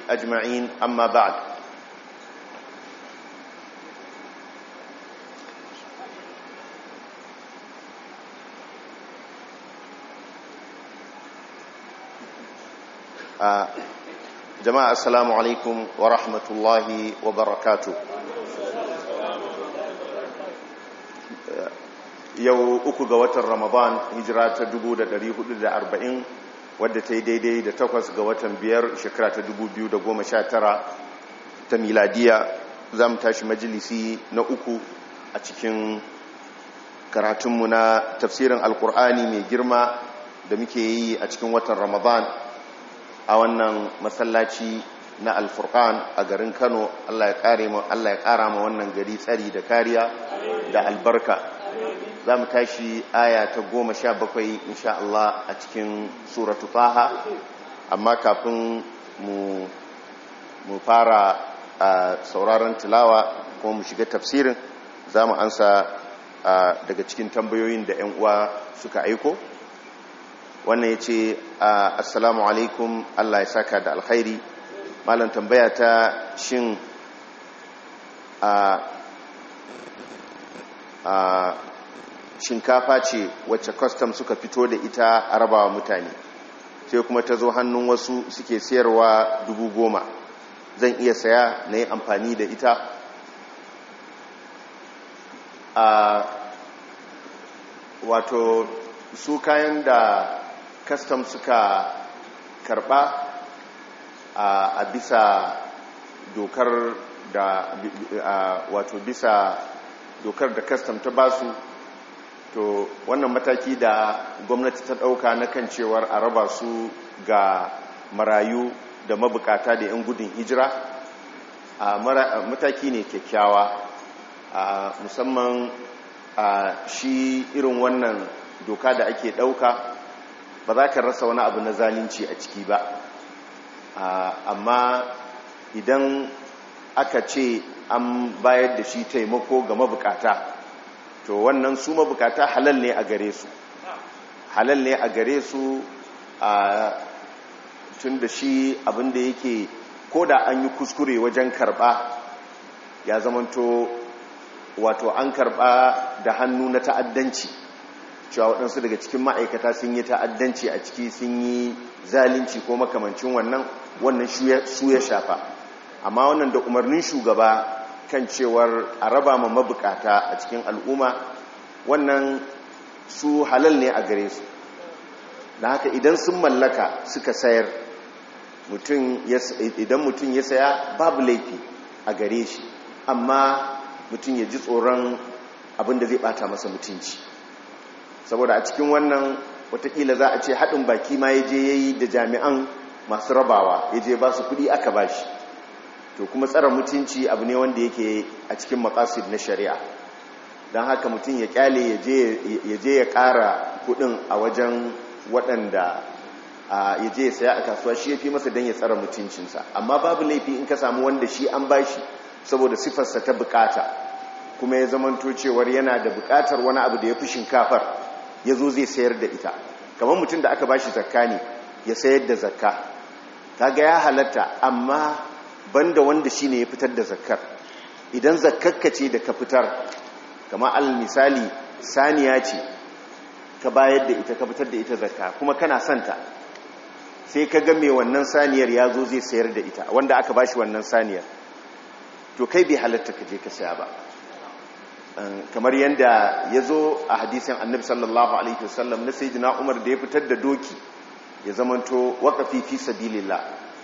أجمعين أما بعد آه jama'a assalamu alaikum wa rahmatullahi wa barakatu yau uku ga watan ramadan hijira ta 1440 wadda ta yi daidai da takwas ga watan biyar shekara ta 2019 ta miladiya za mu tashi majalisi na uku a cikin karatunmu na tafsirin alkur'ani mai girma da muke yi a cikin watan ramadan a wannan masallaci na alfurkan a garin kano allah ya kara ma wannan gari tsari da kariya da albarka za mu tashi aya ta goma sha bakwai insha Allah a cikin suratu taha amma kafin mu fara a sauraron tilawa ko mu shiga tafsirin za mu ansa daga cikin tambayoyin da 'yan uwa suka aiko wannan ya ce assalamu alaikum allah ya saka da alkhairi malam tambaya ta shin a shinkafa ce wacce kwastam suka fito da ita a rabawa mutane sai kuma ta zo hannun wasu suke sayarwa dubu goma zan iya saya na yi amfani da ita a wato su kayan da kastam suka karba a bisa dokar da wato bisa dokar da kastam ta basu to wannan mataki da gwamnati ta dauka na kan cewar a raba su ga marayu da mabukata da 'yan gudun hijira a mataki ne kyakkyawa musamman shi irin wannan doka da ake dauka ba za ka rasa wani abu na zalunci a ciki ba amma idan aka ce an bayar da shi taimako ga mabukata to wannan su mabukata halal ne a gare su halal ne a gare su a tun da shi abinda yake ko da an yi kuskure wajen karba ya zamanto wato an karba da hannu na ta'addanci cewa waɗansu daga cikin ma'aikata sun yi ta'addanci a ciki sun yi zalunci ko makamancin wannan wannan su ya shafa amma wannan da umarnin shugaba kan cewar a raba ma mabukata a cikin al'umma wannan su halal ne a gare su da haka idan sun mallaka suka sayar idan mutum ya saya babu laifi a gare shi amma mutum ya ji tsoron abinda zai bata masa mutunci saboda a cikin wannan watakila za a ce haɗin baki ma ya je ya yi da jami'an masu rabawa ya je ba su kuɗi aka ba shi to kuma tsara mutunci abu ne wanda yake a cikin makasid na shari'a don haka mutum ya kyale ya je ya ƙara kuɗin a wajen waɗanda ya je ya saya a kasuwa shi ya fi masa don ya tsara mutuncinsa amma babu laifi in ka samu wanda shi an ba shi saboda sifarsa ta bukata kuma ya zamanto cewar yana da bukatar wani abu da ya fi shinkafar ya zo zai sayar da ita kamar mutum da aka ba shi zakka ne ya sayar da zakka kaga ya halatta amma banda wanda shi ne ya fitar da zakkar idan zakkakka ce da ka fitar kamar al misali saniya ce ka bayar da ita ka fitar da ita zakka kuma kana santa sai ka ga mai wannan saniyar ya zo zai sayar da ita wanda aka ba shi wannan saniyar to kai bai halatta ka je ka saya ba kamar yadda ya zo a hadisin annabi sallallahu alaihi wasallam na sayyidina umar da ya fitar da doki ya zamanto waqafi fi sabilillah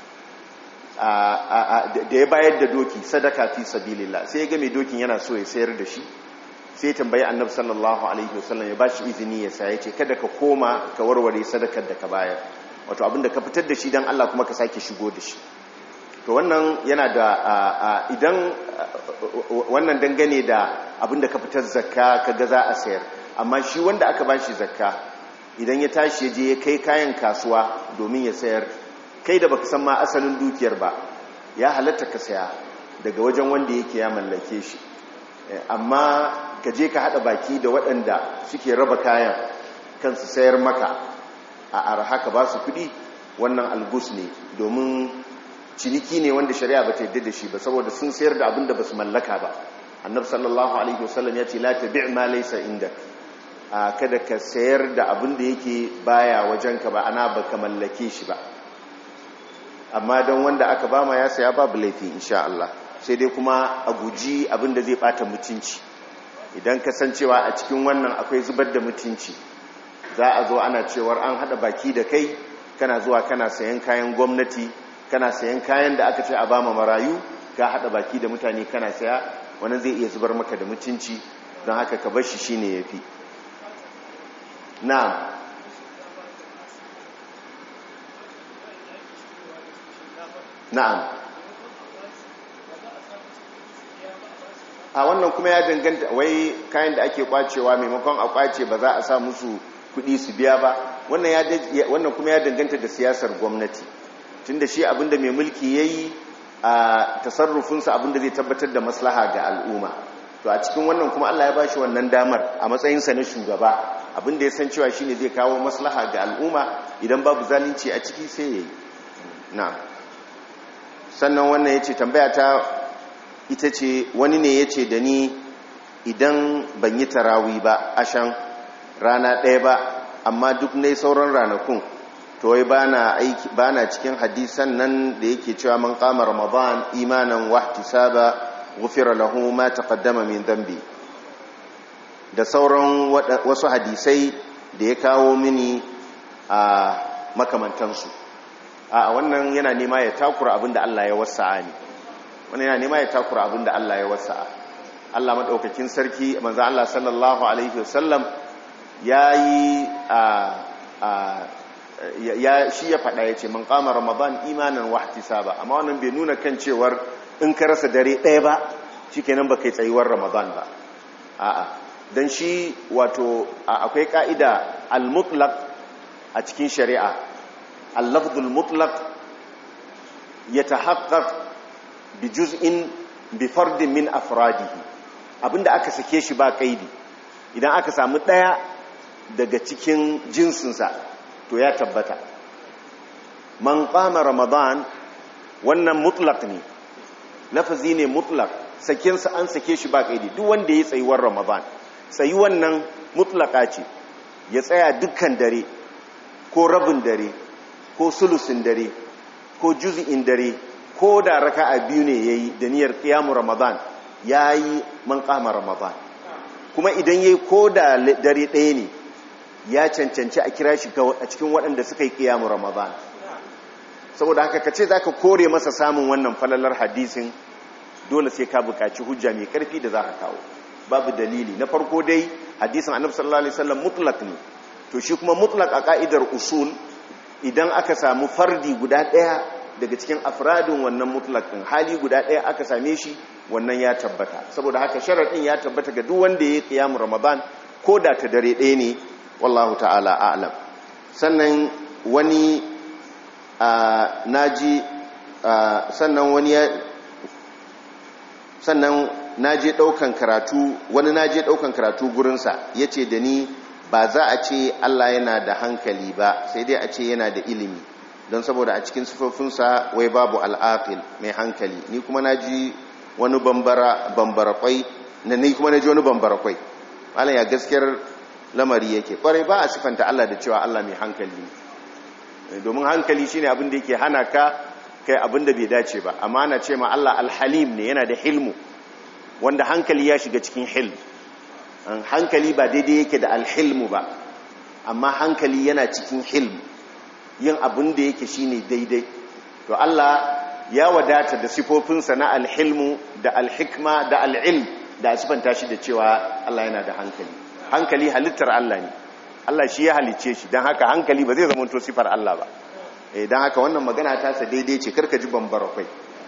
da ya bayar da doki sadaka fi sabilillah sai ya ga mai dokin yana so ya sayar da shi sai ya tambayi annabi sallallahu alaihi wasallam ya bashi izini ya saya ce kada ka koma ka warware sadakar da ka bayar wato abinda ka fitar da shi dan Allah kuma ka sake shigo da shi to wannan yana da idan wannan dangane da abinda ka fitar zakka kaga za a sayar amma shi wanda aka bashi zakka idan ya tashi ya je ya kai kayan kasuwa domin ya sayar kai da baka san ma asalin dukiyar ba ya halatta ka saya daga wajen wanda yake ya mallake shi amma ka je ka hada baki da waɗanda suke raba kayan kansu sayar maka a arha ka ba su kuɗi wannan algus ne domin ciniki ne wanda shari'a ba ta yadda da shi ba saboda sun sayar da abin da ba su mallaka ba annabi sallallahu alaihi wasallam ya ce la tabi' ma laysa indak kada ka sayar da abin da yake baya wajenka ba ana baka mallake shi ba amma don wanda aka bama ya saya babu laifi insha Allah sai dai kuma a guji abin da zai bata mutunci idan kasancewa a cikin wannan akwai zubar da mutunci za a zo ana cewar an hada baki da kai kana zuwa kana sayan kayan gwamnati kana sayan kayan da aka ce a bama marayu ka hada baki da mutane kana saya wani zai iya zubar maka da mutunci don haka ka bar shi shine yafi na'am na'am a wannan kuma ya danganta wai kayan da ake kwacewa maimakon a kwace ba za a sa musu kudi su biya ba wannan kuma ya danganta da siyasar gwamnati tunda shi abinda mai mulki yayi a tasarrufinsa abinda zai tabbatar da maslaha ga al'umma to a cikin wannan kuma Allah ya bashi wannan damar a matsayinsa na shugaba abinda ya san cewa shine zai kawo maslaha ga al'umma idan babu zalunci a ciki sai yayi na'am sannan wannan yace tambaya ta ita ce wani ne yace da ni idan ban yi tarawi ba ashan rana ɗaya ba amma duk ne sauran ranakun to wai bana aiki bana cikin hadisan nan da yake cewa man qama ramadan imanan wa ihtisaba ghufira lahu ma taqaddama min dhanbi da sauran wasu hadisai da ya kawo mini a makamantansu a wannan yana nema ya takura abinda Allah ya wasa'a ne wannan yana nema ya takura abinda Allah ya wasa'a Allah madaukakin sarki manzo Allah sallallahu alaihi wasallam yayi a ya shi ya faɗa ya ce man kama ramadan imanin wahtisaba amma wannan bai nuna kan cewar in ka rasa dare ɗaya ba shikenan ba kai tsayuwar ramadan ba a'a dan shi wato akwai ka'ida al-mutlaq a cikin shari'a al-lafdhul mutlaq yatahaqqaq bi juz'in bi fardin min afradihi abinda aka sake shi ba kaidi idan aka samu ɗaya daga cikin jinsinsa to ya tabbata man qama ramadan wannan mutlaq ne lafazi ne mutlaq sakinsa an sake shi ba kaidi duk wanda ya tsayuwar ramadan tsayi wannan mutlaqa ce ya tsaya dukkan dare ko rabin dare ko sulusin dare ko juz'in dare ko da raka'a biyu ne yayi da niyyar qiyamu ramadan yayi man qama ramadan kuma idan yayi ko da dare ɗaya ne ya cancanci a kira shi a cikin waɗanda suka yi ƙiyamu ramadan saboda haka ka ce za ka kore masa samun wannan falalar hadisin dole sai ka buƙaci hujja mai ƙarfi da za ka kawo babu dalili na farko dai hadisin annabi sallallahu alaihi wasallam mutlaq ne to shi kuma mutlaq a ka'idar usul idan aka samu fardi guda ɗaya daga cikin afradin wannan mutlaq din hali guda ɗaya aka same shi wannan ya tabbata saboda haka sharadin ya tabbata ga duk wanda ya yi ƙiyamu ramadan ko da ta dare ɗaya ne wallahu ta'ala a'lam sannan wani naji sannan wani sannan naje daukan karatu wani naje daukan karatu gurinsa yace da ni ba za a ce Allah yana da hankali ba sai dai a ce yana da ilimi don saboda a cikin sifofinsa wai babu al'aqil mai hankali ni kuma naji wani bambara bambara kwai na ni kuma naji wani bambara kwai malam ya gaskiyar lamari yake kwarai ba a sifanta Allah da cewa Allah mai hankali ne domin hankali shine abin da yake hana ka kai abin da bai dace ba amma ana ce ma Allah alhalim ne yana da hilmu wanda hankali ya shiga cikin hilm hankali ba daidai yake da alhilmu ba amma hankali yana cikin hilm yin abin da yake shine daidai to Allah ya wadata da sifofinsa na alhilmu da alhikma da al'ilm da a sifanta shi da cewa Allah yana da hankali hankali halittar Allah ne Allah shi ya halice shi don haka hankali ba zai zama to sifar Allah ba don haka wannan magana ta sa daidai ce karka ji bambara kwai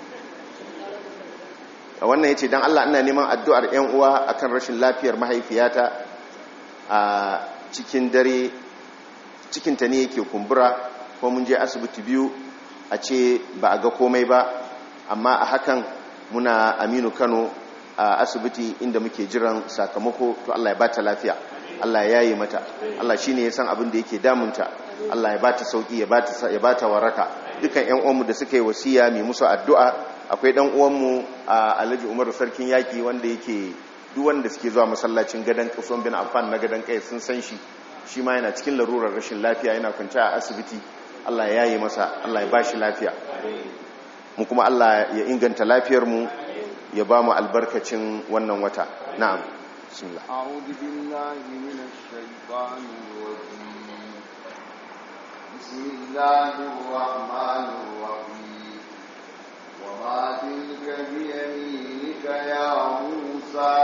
a wannan ya ce don Allah ina neman addu'ar ‘yan uwa akan rashin lafiyar mahaifiyata a cikin dare cikinta ne yake kumbura ko mun je asibiti biyu a ce ba a ga komai ba amma a hakan muna aminu kano a asibiti inda muke jiran sakamako to Allah ya bata lafiya Allah ya yaye mata Allah shine ya san abin da yake damunta Allah ya bata sauki ya bata ya bata waraka dukan yan uwanmu da suka yi wasiya mai musu addu'a akwai dan uwanmu a Alhaji Umar sarkin yaki wanda yake duk wanda suke zuwa masallacin gadan Usman bin Affan na gadan kai sun san shi shi ma yana cikin larurar rashin lafiya yana kwance a asibiti Allah ya yi masa Allah ya bashi lafiya mu kuma Allah ya inganta lafiyar mu ya ba mu albarkacin wannan wata na'am bismillah أعوذ بالله من الشيطان الرجيم بسم الله الرحمن الرحيم وما تلك بيمينك يا موسى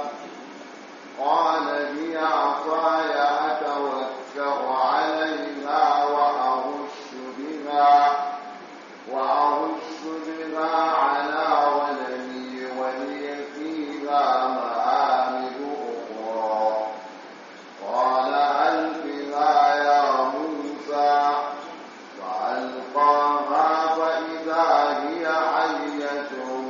قال هي عصاي أتوكأ عليها وأهش بها وأهش بها على غنمي ولي فيها مآرب أخرى قال ألقها يا موسى فألقاها فإذا هي حية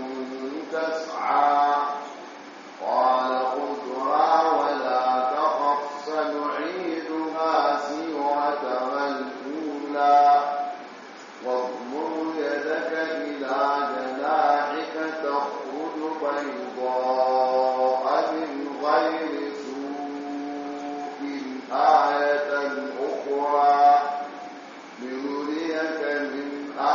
تسعى قال خذها ولا تخف سنعيدها سيرتها الأولى واضمر يدك إلى جناحك تخرج بيضاء من غير سوء آية أخرى لنريك من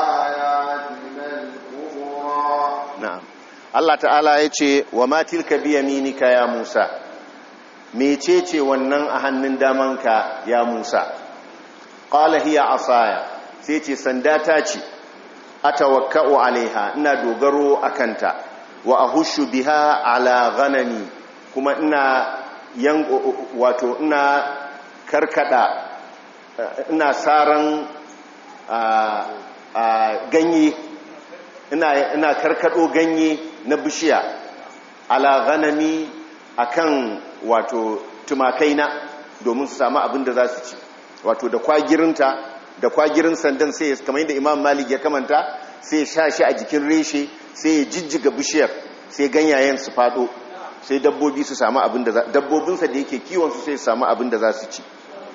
آياتنا الكبرى na'am Allah ta'ala ya ce wa ma tilka biyaminika ya Musa mecece wannan a hannun damanka ya Musa qala hiya asaya sai ce sanda ta ce atawakka'u alaiha ina dogaro akanta wa ahushu biha ala ghanami kuma ina yan wato ina karkada ina saran a- a ganye ina, ina karkado ganye na bishiya ala ghanami akan wato tumakaina domin su samu abin da za su ci wato da kwagirinta da kwagirin sandan sai ya- kamar yadda imam malik ya kamanta sai ya sha shi a jikin reshe sai ya jijjiga bishiyar sai ganyayen su fado sai dabbobi su samu abin da za dabbobinsa da yake kiwon su sai su samu abin da za su ci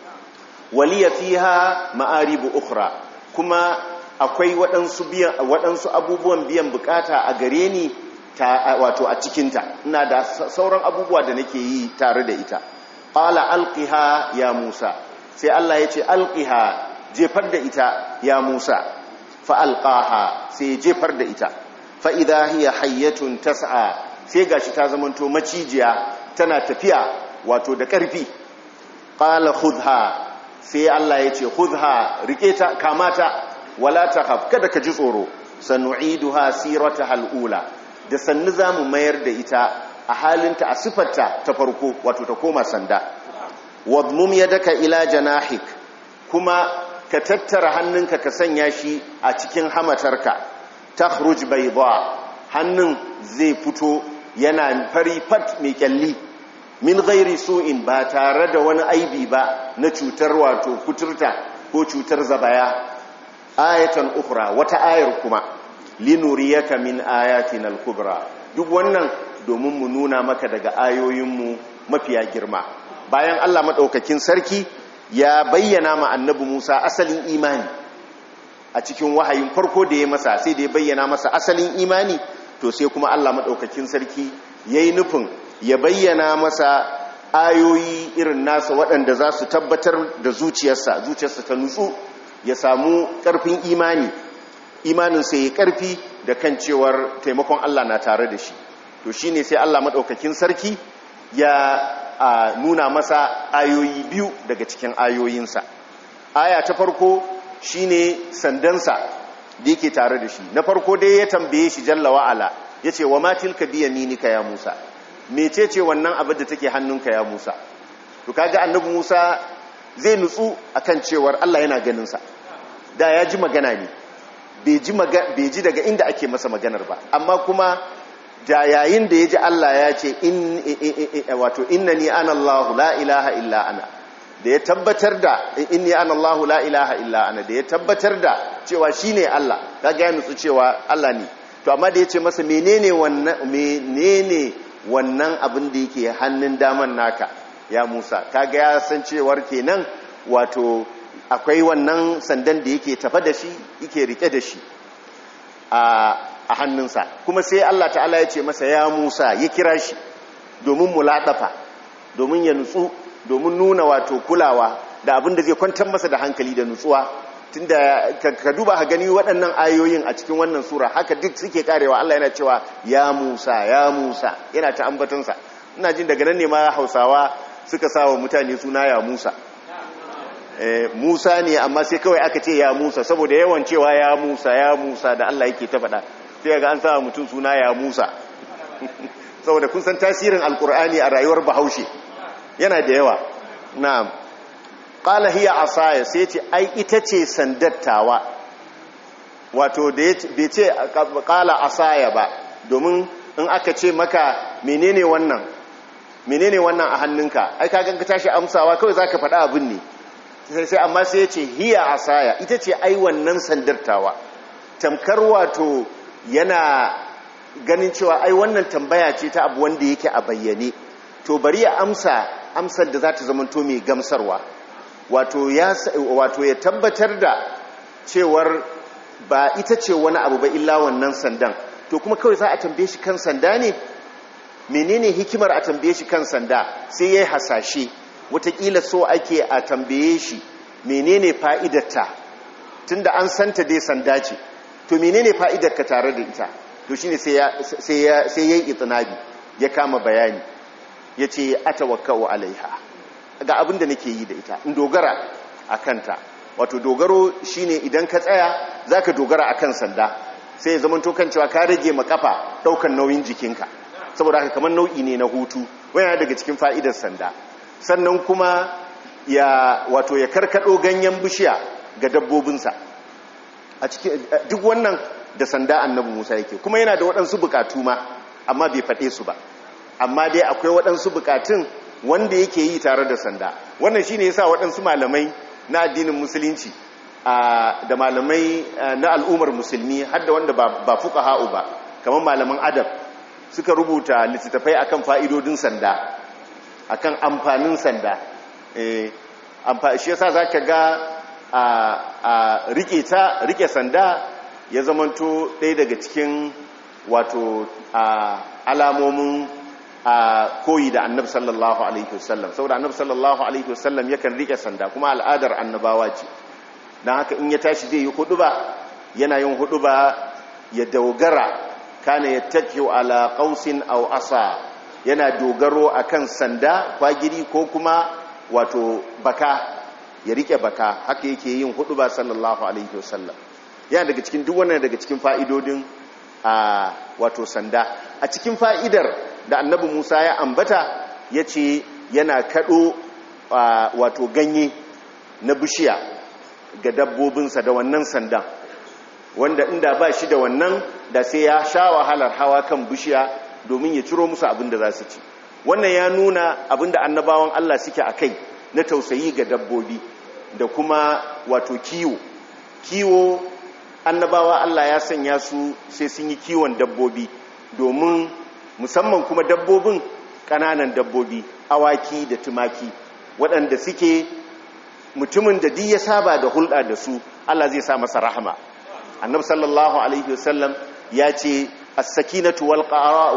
waliya fiha ma'aribu ukhra kuma akwai waɗansu biyan waɗansu abubuwan biyan bukata a gare ni ta wato a cikinta ina da sa- sauran abubuwa da nake yi tare da ita qala alqiha ya musa sai Allah ya ce alqiha jefar da ita ya musa fa alqaha sai ya jefar da ita fa idha hiya hayyatun tas'a sai gashi ta zamanto macijiya tana tafiya wato da ƙarfi qala khudha sai Allah ya ce khudha rike ta kamata wala takhaf kada ka ji tsoro sanu'iduha sirataha alula da sannu zamu mayar da ita a halinta a sifarta ta farko wato ta koma sanda wadmum yadaka ila janahik kuma ka tattara hannunka ka sanya shi a cikin hamatarka takhruj bayda hannun zai fito yana fari fat mai kyalli min gairi su'in ba tare da wani aibi ba na cutar wato kuturta ko cutar zabaya ayatan ukhra wata ayar kuma linuriyaka min ayatina al-kubra duk wannan domin mu nuna maka daga ayoyinmu mafiya girma bayan Allah madaukakin sarki ya bayyana ma annabi Musa asalin imani a cikin wahayin farko da ya masa sai da ya bayyana masa asalin imani to sai kuma Allah madaukakin sarki yayi nufin ya bayyana masa ayoyi irin nasa waɗanda za su tabbatar da zuciyarsa zuciyarsa ta nutsu ya samu ƙarfin imani imaninsa ya ƙarfi da kan cewar taimakon Allah na tare da shi to shi ne sai Allah maɗaukakin sarki ya a, nuna masa ayoyi biyu daga cikin ayoyinsa aya ta farko shi ne sandansa da yake tare da shi na farko dai ya tambaye shi jalla wa'ala ya ce wa matilka biya minika ya musa mecece wannan abin da take hannunka ya Musa to kaga annabi Musa zai nutsu akan cewar Allah yana ganin sa da ya ji magana ne bai ji bai ji daga inda ake masa maganar ba amma kuma da yayin da ya ji Allah ya ce in wato innani ana Allah la ilaha illa ana da ya tabbatar da inni ana Allah la ilaha illa ana da ya tabbatar da cewa shine Allah kaga ya nutsu cewa Allah ne to amma da ya ce masa menene wannan menene wannan abin da yake hannun daman naka ya Musa kaga ya san cewar kenan wato akwai wannan sandan da yake tafa da shi yake rike da shi a hannunsa kuma sai Allah ta'ala ya ce masa ya Musa ya kira shi domin mulaɗafa domin ya nutsu domin nuna wato kulawa da abin da zai kwantar masa da hankali da nutsuwa tunda ka duba ka gani waɗannan ayoyin a cikin wannan sura haka duk suke karewa Allah yana cewa ya Musa ya Musa yana ta ambatansa ina jin daga nan ne ma Hausawa suka sawa mutane suna ya Musa Musa ne amma sai kawai aka ce ya Musa saboda yawan cewa ya Musa ya Musa da Allah yake ta faɗa sai ga an sa mutum suna ya Musa saboda kun san tasirin alkur'ani a rayuwar bahaushe yana da yawa na'am qala hiya asaya sai ce ai ita ce sandattawa wato da bai ce qala asaya ba domin in aka ce maka menene wannan menene wannan a hannunka ai ka ganka tashi amsawa kawai zaka faɗa abin ne sai sai amma sai ya ce hiya asaya ita ce ai wannan sandattawa tamkar wato yana ganin cewa ai wannan tambaya ce ta abu wanda yake a bayyane to bari ya amsa amsar da za ta zamanto mai gamsarwa wato ya wato ya tabbatar da cewar ba ita ce wani abu ba illa wannan sandan to kuma kawai za a tambaye shi kan sanda ne menene hikimar a tambaye shi kan sanda sai yayi hasashe watakila so ake a tambaye shi menene fa'idarta tunda an santa dai sanda ce to menene fa'idarka tare da ita to shine sai ya sai ya sai yayi itinabi ya kama bayani yace atawakkau alaiha ga abin da nake yi da ita in dogara akanta wato dogaro shine idan ka tsaya zaka dogara akan sanda sai ya zama to kan cewa ka rage makafa daukan nauyin jikinka saboda haka kamar nau'i ne na hutu wani daga cikin fa'idar sanda sannan kuma ya wato ya karkado ganyen bishiya ga dabbobinsa a cikin duk wannan da sanda annabi Musa yake kuma yana da waɗansu bukatu ma amma bai faɗe su ba amma dai akwai waɗansu bukatun wanda yake yi tare da sanda wannan shine yasa waɗansu malamai na addinin musulunci da malamai na al'ummar musulmi har da wanda ba fuqaha'u ba kamar malaman adab suka rubuta littattafai akan fa'idodin sanda akan amfanin sanda eh shi yasa zaka ga a rike ta rike sanda ya zamanto ɗaya daga cikin wato alamomin koyi da annabi sallallahu alaihi wasallam saboda annabi sallallahu alaihi wasallam yakan rike sanda kuma al'adar annabawa ce don haka in ya tashi zai yi hudu ba yana yin hudu ba ya dogara kana ya tafiyo ala qausin aw asa yana dogaro akan sanda kwagiri ko kuma wato baka ya rike baka haka yake yin hudu ba sallallahu alaihi wasallam yana daga cikin duk wannan daga cikin fa'idodin a wato sanda a cikin fa'idar da annabi Musa ya ambata yace yana kado wato ganye na bishiya ga dabbobinsa da wannan sandan wanda inda ba shi da wannan da sai ya sha wahalar hawa kan bishiya domin ya ciro musu abin da za su ci wannan ya nuna abin da annabawan Allah suke a kai na tausayi ga dabbobi da kuma wato kiwo kiwo annabawa Allah ya sanya su sai sun yi kiwon dabbobi domin musamman kuma dabbobin ƙananan dabbobi awaki da tumaki waɗanda suke mutumin da duk ya saba da hulɗa da su Allah zai sa masa rahama annabi sallallahu alaihi wasallam ya ce as-sakinatu wal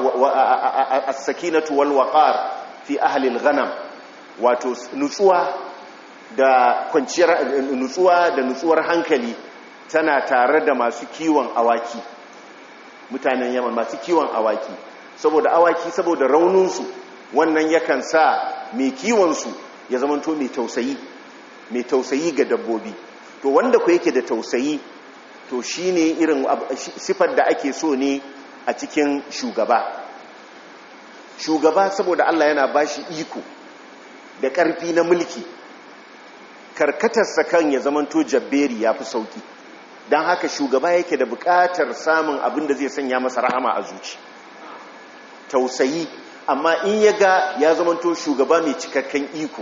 as-sakinatu wal waqar fi ahli al-ghanam wato nutsuwa da kwanciyar nutsuwa da nutsuwar hankali tana tare da masu kiwon awaki mutanen yaman masu kiwon awaki saboda awaki saboda rauninsu wannan yakan sa mai kiwonsu ya zamanto mai tausayi mai tausayi ga dabbobi to wanda ku yake da tausayi to shi ne irin sifar da ake so ne a cikin shugaba shugaba saboda Allah yana bashi iko da ƙarfi na mulki karkatarsa kan ya zamanto jabberi ya fi sauki don haka shugaba yake da buƙatar samun abin da zai sanya masa rahama a zuci tausayi amma in ya ga ya zamanto shugaba mai cikakken iko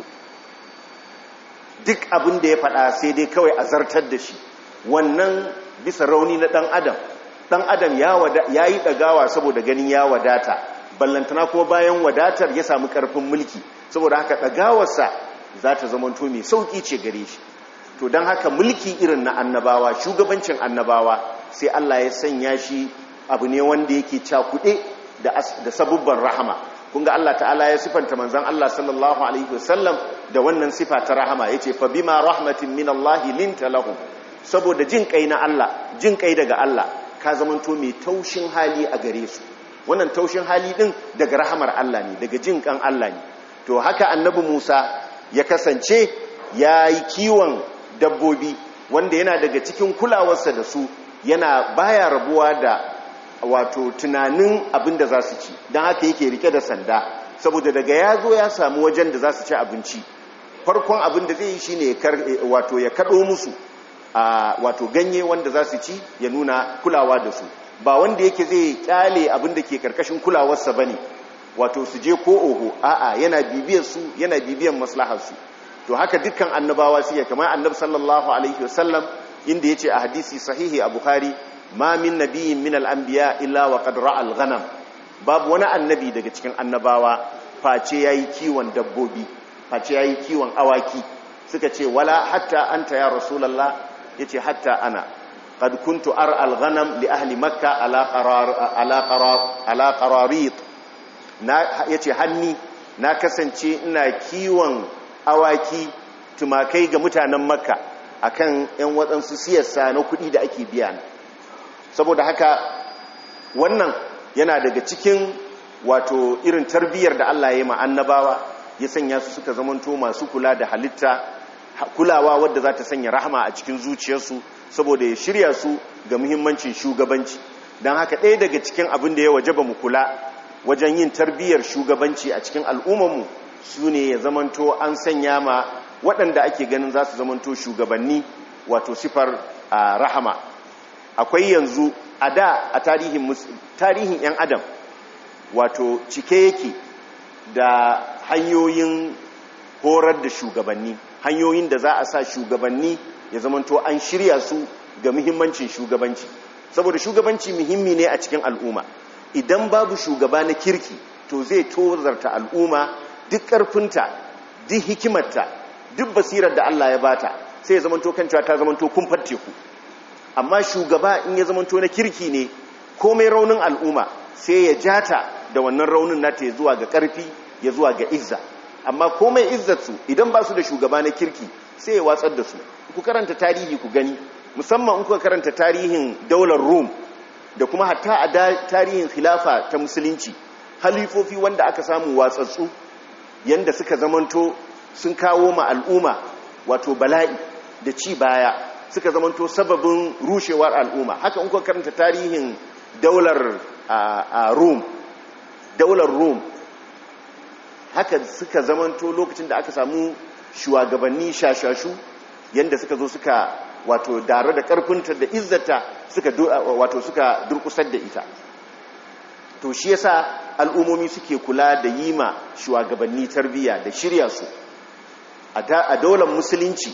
duk abin da ya faɗa sai dai kawai a zartar da shi wannan bisa rauni na ɗan adam ɗan adam ya yi ɗagawa saboda ganin ya wadata ballantana ko bayan wadatar ya samu ƙarfin mulki saboda haka ɗagawarsa za ta zamanto mai sauƙi ce gare shi to don haka mulki irin na annabawa shugabancin annabawa sai Allah ya sanya shi abu ne wanda yake cakuɗe da, da sabubban rahama kunga Allah ta'ala ya sifanta manzan Allah sallallahu alaihi wasallam da wannan sifa ta rahama yace fa bima rahmatin min Allah linta lahum saboda jin kai na Allah jin kai daga Allah ka zamanto mai taushin hali a gare su wannan taushin hali din daga rahamar Allah ne daga jin kan Allah ne to haka annabi Musa ya kasance ya yi kiwon dabbobi wanda yana daga cikin kulawarsa da su yana baya rabuwa da wato tunanin abin da za su ci don haka yake rike da sanda saboda daga ya zo ya samu wajen da za su ci abinci farkon abin da zai yi shi ne wato ya kaɗo musu wato ganye wanda za su ci ya nuna kulawa da su ba wanda yake zai kyale abin da ke karkashin kulawarsa ba ne wato su je ko oho a'a yana bibiyar su yana bibiyar maslaharsu to haka dukkan annabawa suke kamar annabi sallallahu alaihi wasallam inda yace a hadisi sahihi a bukhari ma min nabiyyin min al-anbiya illa wa qad ra'a al-ghanam babu wani annabi daga cikin annabawa face yayi kiwon dabbobi face yayi kiwon awaki suka ce wala hatta anta ya rasulullah yace hatta ana qad kuntu ar al-ghanam li ahli makkah ala qarar ala qarar ala qararit na yace hanni na kasance ina kiwon awaki tumakai ga mutanen makka akan yan waɗansu siyasa na kuɗi da ake biya saboda haka wannan yana daga cikin wato irin tarbiyyar da Allah ya yi annabawa ya sanya su suka zamanto masu kula da halitta kulawa wadda za ta sanya rahama a cikin zuciyarsu saboda ya shirya su ga muhimmancin shugabanci don haka ɗaya daga cikin abin da ya wajaba mu kula wajen yin tarbiyyar shugabanci a cikin al'ummarmu su ne ya zamanto an sanya ma waɗanda ake ganin za su zamanto shugabanni wato sifar rahama akwai yanzu a da a tarihin 'yan adam wato cike yake da hanyoyin horar da shugabanni hanyoyin da za a sa shugabanni ya zamanto an shirya su ga muhimmancin shugabanci saboda shugabanci muhimmi ne a cikin al'umma idan babu shugaba na kirki to zai tozarta al'umma duk ƙarfinta duk hikimarta duk basirar da Allah ya bata sai ya zamanto kan cewa ta zamanto kumfar teku amma shugaba in ya zamanto na kirki ne komai raunin al'umma sai ya jata da wannan raunin nata ya zuwa ga ƙarfi ya zuwa ga izza amma komai izzarsu idan ba su da shugaba na kirki sai ya watsar da su ku karanta tarihi ku gani musamman in kuka karanta tarihin daular rum da kuma hatta a tarihin khilafa ta musulunci halifofi wanda aka samu watsatsu yanda suka zamanto sun kawo ma al'umma wato bala'i da ci baya suka zamanto sababin rushewar al'umma haka in kuka karanta tarihin daular a rum daular rum haka suka zamanto lokacin da aka samu shugabanni shashashu yanda suka zo suka wato dare da karfinta da izzata suka wato suka durkusar da ita to shi yasa al'umomi suke kula da yima shugabanni tarbiyya da shirya su a daular musulunci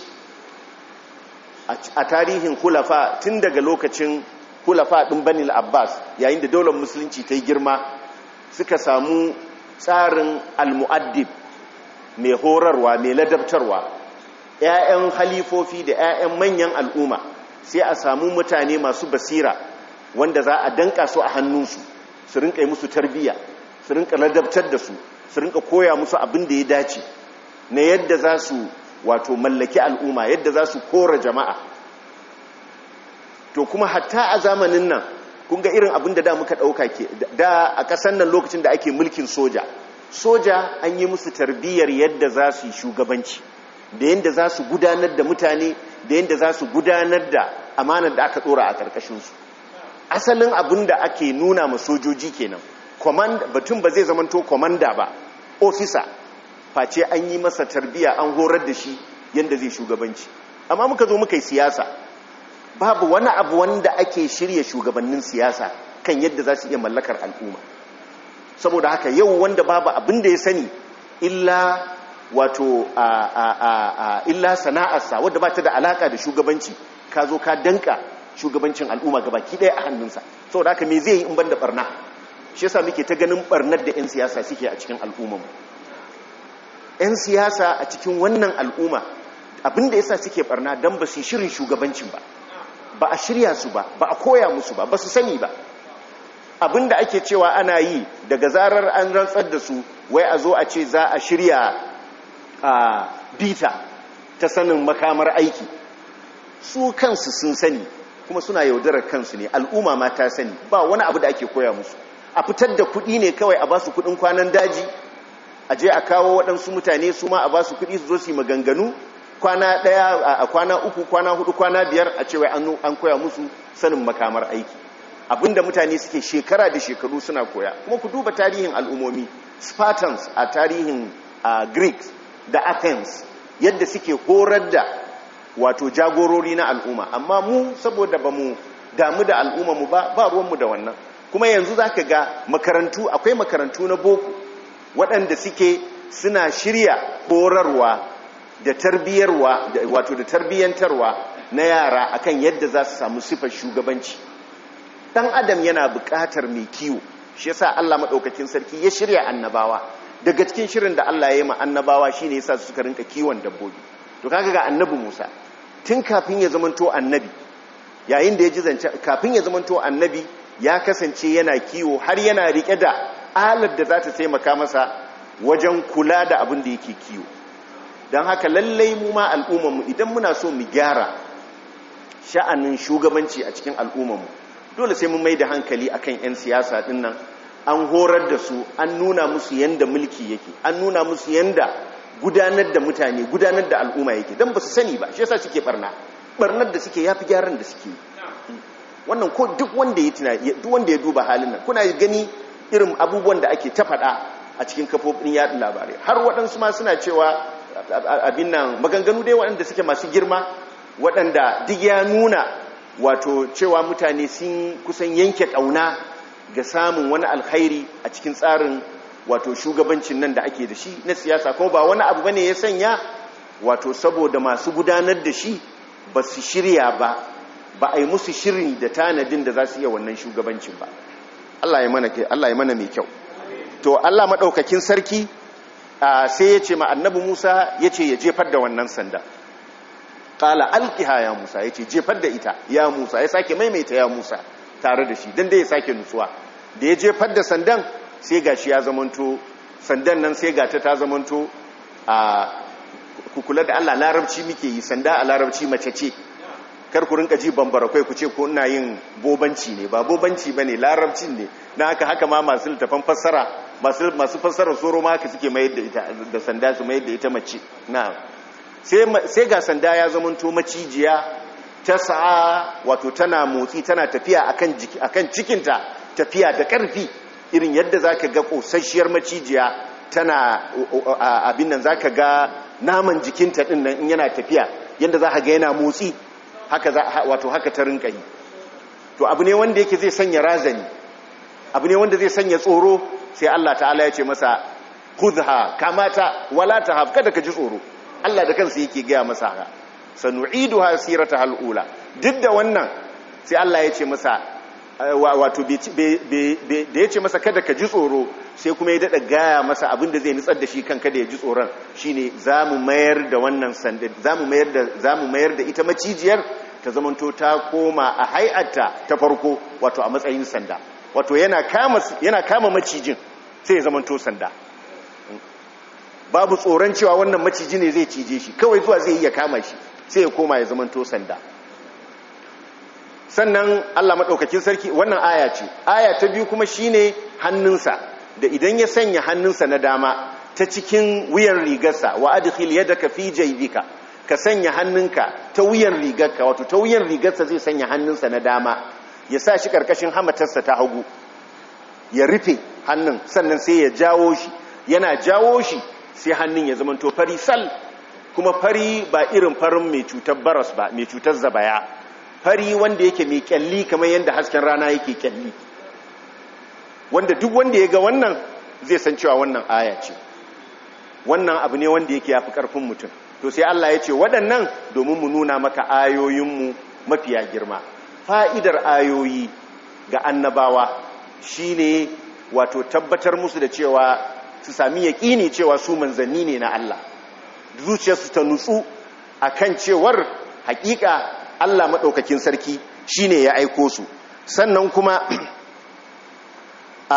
a tarihin kulafa tun daga lokacin kulafa ɗin banil abbas yayin da daular musulunci ta yi girma suka samu tsarin almu'addib mai horarwa mai ladabtarwa ‘ya'yan halifofi da ‘ya'yan manyan al'umma sai a samu mutane masu basira wanda za a danka su a hannunsu su rinka yi musu tarbiyya su rinka ladabtar da su su rinka koya musu abin da ya dace na yadda za su wato mallaki al'umma yadda za su kora jama'a to kuma hatta a zamanin nan kun ga irin abin da da muka ɗauka ke da a ƙasar nan lokacin da ake mulkin soja soja an yi musu tarbiyyar yadda za su yi shugabanci da yadda za su gudanar da mutane da yadda za su gudanar da amanar da aka ɗora a ƙarƙashinsu asalin abin da ake nuna ma sojoji kenan batun ba zai zamanto kwamanda ba ofisa face an yi masa tarbiyya an horar da shi yadda zai shugabanci amma muka zo muka yi siyasa babu wani abu wanda ake shirya shugabannin siyasa kan yadda za su iya mallakar al'umma saboda haka yau wanda babu abin da ya sani illa wato a, a, a, a illa sana'arsa wadda ba ta da alaka da shugabanci ka zo ka danka shugabancin al'umma gabaki ɗaya a hannunsa saboda haka me zai yi in banda barna shi yasa muke ta ganin barnar da 'yan siyasa suke a cikin al'ummarmu 'yan siyasa a cikin wannan al'umma abinda yasa suke barna dan ba su shirin shugabancin ba ba a shirya su ba ba a koya musu ba ba su sani ba abinda ake cewa ana yi daga zarar an rantsar da su wai a zo a ce za a shirya a bita ta sanin makamar aiki su kansu sun sani kuma suna yaudarar kansu ne al'umma ma ta sani ba wani abu da ake koya musu a fitar da kuɗi ne kawai a ba su kuɗin kwanan daji a je a kawo waɗansu mutane su ma a ba su kuɗi su zo su yi maganganu kwana ɗaya a kwana uku kwana hudu kwana biyar a cewa an koya musu sanin makamar aiki abinda mutane suke shekara da shekaru suna koya kuma ku duba tarihin al'ummomi spartans a tarihin greeks da athens yadda suke horar da wato jagorori na al'umma amma mu saboda ba mu damu da al'umma mu ba ba ruwanmu da wannan kuma yanzu za ka ga makarantu akwai makarantu na boko waɗanda suke suna shirya horarwa da tarbiyyarwa wato da tarbiyyantarwa na yara akan yadda za su samu sifar shugabanci dan adam yana buƙatar mai kiwo shi yasa Allah madaukakin sarki ya shirya annabawa daga cikin shirin da Allah ya yi ma annabawa shine yasa su suka rinka kiwon dabbobi to kaga ga annabi Musa tun kafin ya zamanto annabi yayin da ya ji zance kafin ya zamanto annabi ya kasance yana kiwo har yana rike da alar da za ta taimaka masa wajen kula da abin da yake kiwo don haka lallai mu ma al'ummarmu idan muna so mu gyara sha'anin shugabanci a cikin al'ummarmu dole sai mun mai da hankali akan 'yan siyasa din nan an horar da su an nuna musu yanda mulki yake an nuna musu yanda gudanar da mutane gudanar da al'umma yake don ba su sani ba shi yasa suke barna barnar da suke yafi gyaran da suke wannan ko duk wanda ya tuna duk wanda ya duba halin nan kuna gani irin abubuwan da ake ta faɗa a cikin kafofin yaɗa labarai har waɗansu ma suna cewa abin nan maganganu dai waɗanda suke masu girma waɗanda duk ya nuna wato cewa mutane sun kusan yanke ƙauna ga samun wani alkhairi a cikin tsarin wato shugabancin nan da ake da shi na siyasa ko ba wani abu bane ya sanya wato saboda masu gudanar da shi ba su shirya ba ba a yi musu shirin da tanadin da za su iya wannan shugabancin ba Allah ya mana Allah ya mana mai kyau to Allah madaukakin sarki sai ya ce ma annabi Musa ya ce ya jefar da wannan sanda qala alqiha ya Musa ya ce jefar da ita ya Musa ya sake maimaita ya Musa tare da shi dan da ya sake nutsuwa da ya jefar da sandan sai gashi ya zamanto sandan nan sai gata ta zamanto a kukula da Allah larabci muke yi sanda a larabci mace ce kar ku rinka ji bambara kai ku ce ko ina yin bobanci ne ba bobanci bane larabcin ne na haka haka ma masu littafan fassara masu masu fassara soro ma haka suke mayar da ita da sanda su mayar da ita mace na sai sai ga sanda ya zamanto macijiya ta sa'a wato tana motsi tana tafiya akan jiki akan cikinta tafiya da karfi irin yadda zaka ga kosasshiyar macijiya tana abin nan zaka ga naman jikinta din nan in yana tafiya yadda za ka ga yana motsi haka wato haka ta rinka yi to abu ne wanda yake zai sanya razani abu ne wanda zai sanya tsoro sai Allah ta'ala ya ce masa khudha kamata wala tahab kada ka ji tsoro Allah da kansa yake gaya masa haka sanu'iduha sirataha alula duk da wannan sai Allah ya ce masa wato da ya ce masa kada ka ji tsoro sai kuma ya daɗa gaya masa abinda zai nutsar da shi kan kada ya ji tsoron shine za mu mayar da wannan sanda za mu mayar da ita macijiyar ta zamanto ta koma a hai'ata ta farko wato a matsayin sanda wato yana kama macijin sai ya zamanto sanda babu tsoron cewa wannan maciji ne zai cije shi kawai zuwa zai iya kama shi sai ya koma ya zamanto sanda sannan Allah maɗaukakin sarki wannan aya ce aya ta biyu kuma shine hannunsa da idan ya sanya hannunsa na dama ta cikin wuyan rigarsa wa adkhil yadaka fi jaybika ka sanya hannunka ta wuyan rigarka wato ta wuyan rigarsa zai sanya hannunsa na dama ya sa shi karkashin hamatarsa ta hagu ya rufe hannun sannan sai ya jawo shi yana jawo shi sai hannun ya zama to fari sal kuma fari ba irin farin mai cutar baras ba mai cutar zabaya fari wanda yake mai kyalli kamar yadda hasken rana yake kyalli wanda duk wanda ya ga wannan zai san cewa wannan aya ce wannan abu ne wanda yake yafi karfin mutum to sai Allah ya ce waɗannan domin mu nuna maka ayoyinmu mafiya girma fa'idar ayoyi ga annabawa shine wato tabbatar musu da cewa su sami yaƙini cewa su manzanni ne na Allah zuciyarsu ta nutsu akan cewar hakika Allah madaukakin sarki shine ya aiko su sannan kuma a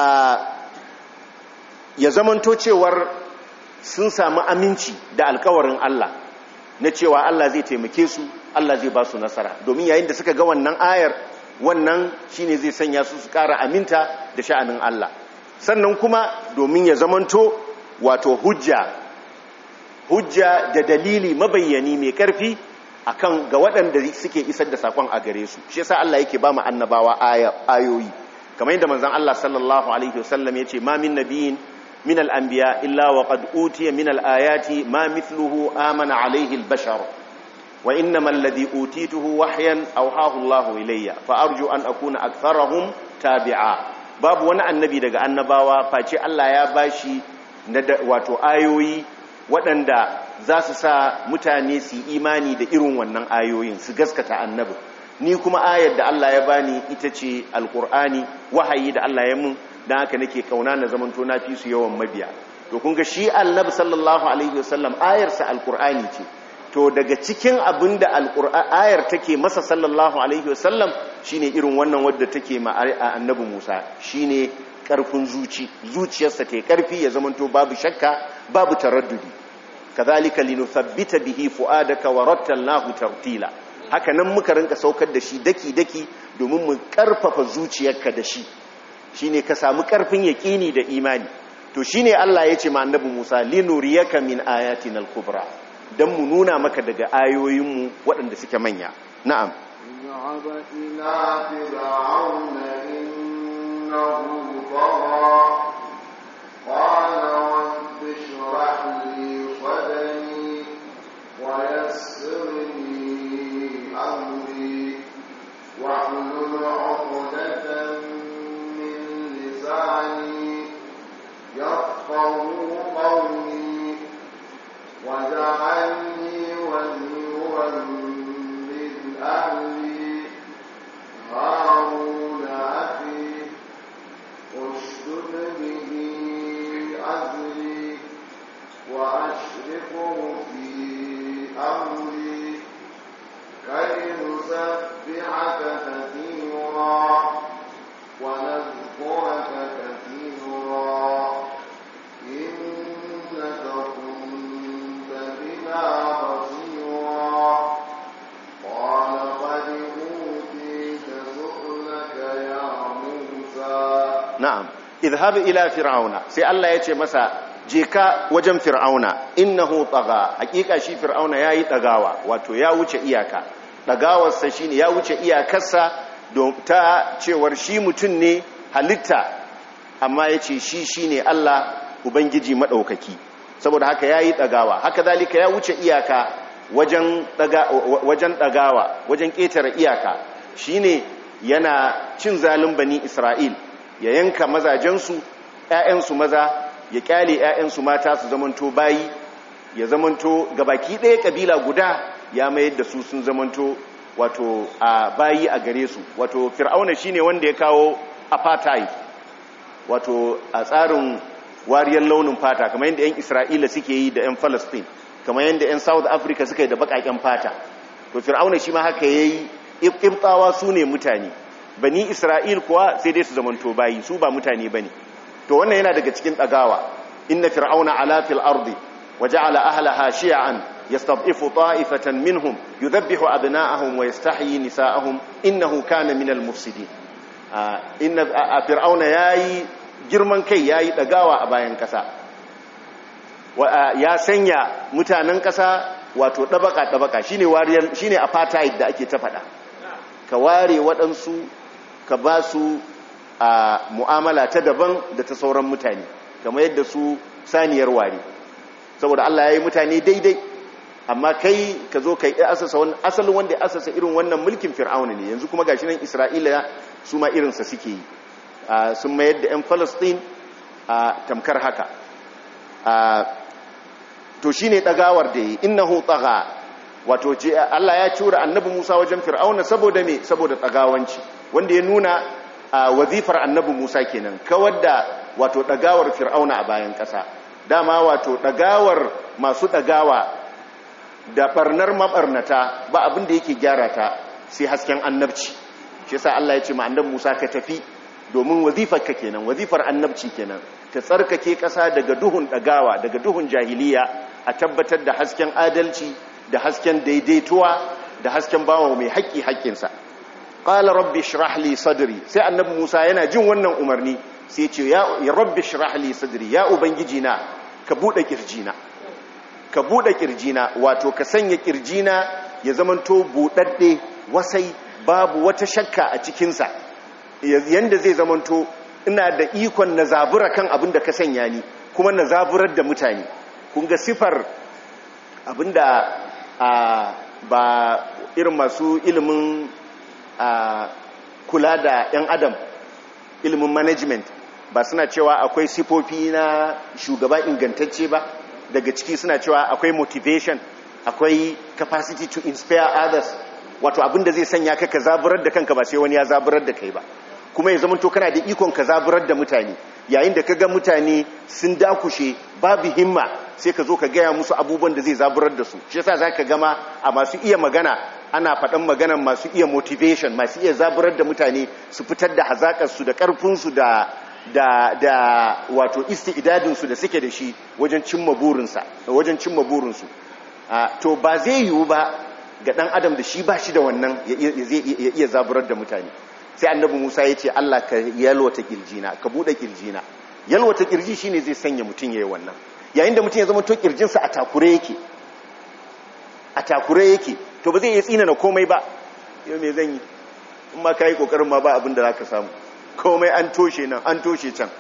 ya zamanto cewar sun samu aminci da alkawarin Allah na cewa Allah zai taimake su Allah zai ba su nasara domin yayin da suka ga wannan ayar wannan shine zai sanya su su ƙara aminta da sha'anin Allah sannan kuma domin ya zamanto wato hujja hujja da dalili mabayyani mai ƙarfi akan ga waɗanda suke isar da sakon a gare su shi yasa Allah yake ba mu annabawa ayoyi kamar yadda manzon Allah sallallahu alaihi wasallam yace ma min nabiyin من الأنبياء إلا وقد أوتي من الآيات ما مثله آمن عليه البشر وإنما الذي أوتيته وحيا أوحاه الله إلي فأرجو أن أكون أكثرهم تابعا باب وانا النبي دقى النباوة فاتي الله يا باشي واتو آيوي waɗanda za su sa mutane su imani da irin wannan ayoyin su gaskata annabi ni kuma ayar da Allah ya bani ita ce alkur'ani wahayi da Allah ya mun dan haka nake kauna na zamanto na fi su yawan mabiya to kun ga shi annabi sallallahu alaihi wasallam ayarsa alkur'ani ce to daga cikin abinda ayar take masa sallallahu alaihi wasallam shine irin wannan wadda take ma annabi Musa shine karfin zuci zuciyarsa ta karfi ya zamanto babu shakka babu taraddudi kadhalika linuthabbita bihi fuadaka wa rattalnahu tartila haka nan muka rinka saukar da shi daki daki domin mu karfafa zuciyarka da shi shine ka samu karfin yaqini da imani to shine Allah ya ce ma annabi Musa linuriyaka min ayatina al-kubra dan mu nuna maka daga ayoyinmu waɗanda suke manya na'am ذهب إلى فرعون إنه طغى قال رب اشرح لي صدري ويسر لي أمري واحلل عقدة من لساني يفقه قولي واجعلني وزيرا من أهلي هارون أخي اشدد به أزري وأشركه في أمري كي نسبحك كثيرا ونذكرك كثيرا إنك كنت بنا بصيرا قال قد أوتيت سؤلك يا موسى na'am idhhab ila fir'auna sai Allah ya ce masa je ka wajen fir'auna innahu tagha hakika shi fir'auna yayi dagawa wato ya wuce iyaka dagawarsa shine ya wuce iyakarsa don ta cewar shi mutun ne halitta amma yace shi shine Allah ubangiji madaukaki saboda haka yayi dagawa haka zalika ya wuce iyaka wajen daga wajen dagawa wajen ketare iyaka shine yana cin zalin bani Isra'il ya yanka mazajensu ‘ya'yansu maza ya kyale ‘ya'yansu mata su zamanto bayi ya zamanto gabaki ɗaya ƙabila guda ya mayar da su sun zamanto wato a bayi a gare su wato fir'auna shine wanda ya kawo apartheid wato a tsarin wariyar launin fata kamar yadda 'yan isra'ila suke yi da 'yan palestine kamar yadda 'yan south africa suka yi da baƙaƙen fata to fir'auna shi ma haka ya yi ƙibtawa su ne mutane bani isra'il kuwa sai dai su zamanto bayi su ba mutane bane to wannan yana daga cikin dagawa inna fir'auna ala fil ardi waja'ala ahlaha shi'an yastad'ifu ta'ifatan minhum yudhabbihu abna'ahum wa yastahyi nisa'ahum innahu kana minal mufsidin inna fir'auna yayi girman kai yayi dagawa a bayan kasa ya sanya mutanen kasa wato dabaka dabaka shine wariyar shine apartheid da ake ta fada ka ware waɗansu ka ba su a mu'amala ta daban da ta sauran mutane kamar yadda su saniyar ware saboda Allah ya yi mutane daidai amma kai ka zo ka yi asasa wani asalin wanda ya asasa irin wannan mulkin fir'auna ne yanzu kuma gashi nan isra'ila su ma irinsa suke yi sun mayar da 'yan falastin a tamkar haka to shi ne ɗagawar da yi innahu tsaga wato ce Allah ya cura annabi Musa wajen fir'auna saboda me saboda tsagawanci wanda ya nuna a wazifar annabi Musa kenan kawar da wato dagawar fir'auna a bayan ƙasa dama wato dagawar masu dagawa da barnar mabarnata ba abin da yake gyara ta sai hasken annabci shi yasa Allah ya ce ma annabi Musa ka tafi domin wazifar ka kenan wazifar annabci kenan ta tsarkake ƙasa daga duhun ɗagawa daga duhun jahiliya a tabbatar da hasken adalci da hasken daidaituwa da hasken bawa mai haƙƙi haƙƙinsa qala rabbi shrah li sadri sai annabi Musa yana jin wannan umarni sai ce ya rabbi shrah li sadri ya ubangiji na ka bude kirjina ka bude kirjina wato ka sanya kirjina ya zamanto budadde wasai babu wata shakka a cikin sa yanda zai zamanto ina da ikon na zabura kan abin da ka sanya ni kuma na zaburar da mutane kun ga sifar abinda a ba irin masu ilimin a kula da 'yan adam ilimin management ba suna cewa akwai sifofi na shugaba ingantacce ba daga ciki suna cewa akwai motivation akwai capacity to inspire others wato abinda zai sanya ka ka zaburar da kanka ba sai wani ya zaburar da kai ba kuma ya zama to kana da ikon ka zaburar da mutane yayin da ka ga mutane sun dakushe babu himma sai ka zo ka gaya musu abubuwan da zai zaburar da su shi yasa za ka gama a masu iya magana ana faɗan maganan masu iya motivation masu iya zaburar da mutane su fitar da hazaƙarsu da ƙarfinsu da da da wato isti'dadinsu da suke da shi wajen cimma burinsa wajen cimma burinsu to ba zai yiwu ba ga ɗan adam da shi ba shi da wannan ya iya zaburar da mutane sai annabi Musa ya ce Allah ka yalwata kirjina ka bude kirjina yalwata kirji shine zai sanya mutum yayin wannan yayin da mutum ya zama to kirjinsa a takure yake a takure yake to ba zai iya tsina na komai ba yau me zan yi in ma kai kokarin ma ba abin da zaka samu komai an toshe nan an toshe can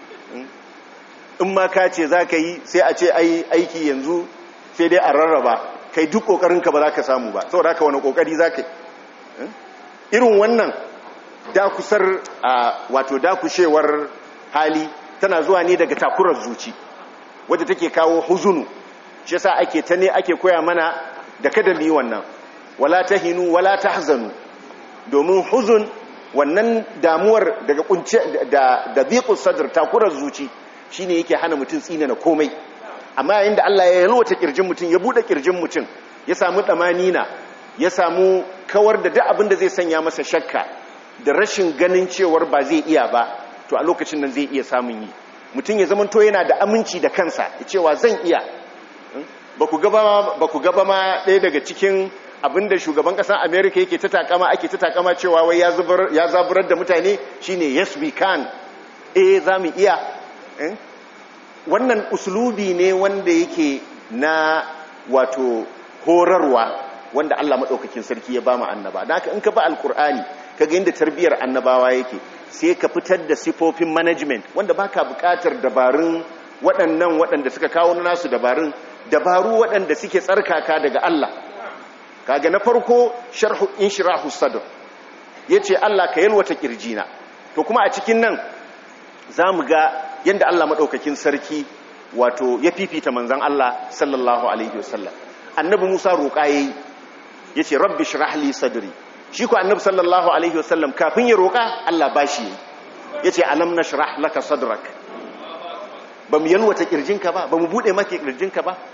in ma ka ce zaka yi sai a ce ai aiki yanzu sai dai a rarraba kai duk kokarin ka ba zaka samu ba saboda haka wani kokari zaka yi irin wannan dakusar wato dakushewar hali tana zuwa ne daga takurar zuci wadda take kawo huzunu shi yasa ake ta ne ake koya mana da kada mu yi wannan wala tahinu wala tahzanu domin huzun wannan damuwar daga kunce da da biqus sadr takurar zuci shine yake hana mutum tsina na komai amma yayin da Allah ya yalwata kirjin mutum ya bude kirjin mutum ya samu damanina ya samu kawar da duk abin da zai sanya masa shakka da rashin ganin cewar ba zai iya ba to a lokacin nan zai iya samun yi mutum ya zamanto yana da aminci da kansa ya cewa zan iya ba ku gaba ma ɗaya daga cikin abin da shugaban ƙasar amerika yake ta takama ake ta takama cewa wai ya zaburar da mutane shine yes we can eh za mu iya wannan uslubi ne wanda yake na wato horarwa wanda Allah maɗaukakin sarki ya ba mu annaba da haka in ka ba alkur'ani ka ga inda tarbiyyar annabawa yake sai ka fitar da sifofin management wanda baka buƙatar dabarun waɗannan waɗanda suka kawo nasu dabarun dabaru waɗanda suke tsarkaka daga Allah kaga na farko sharhu inshirahu sadr yace Allah ka yalwata kirjina to kuma a cikin nan zamu ga yanda Allah maɗaukakin sarki wato ya fifita manzon Allah sallallahu alaihi wasallam annabi Musa roƙa yayi yace rabbi shrah li sadri shi ko annabi sallallahu alaihi wasallam kafin ya roƙa Allah bashi yace alam nashrah laka sadrak bamu yalwata kirjinka ba bamu bude maka kirjinka ba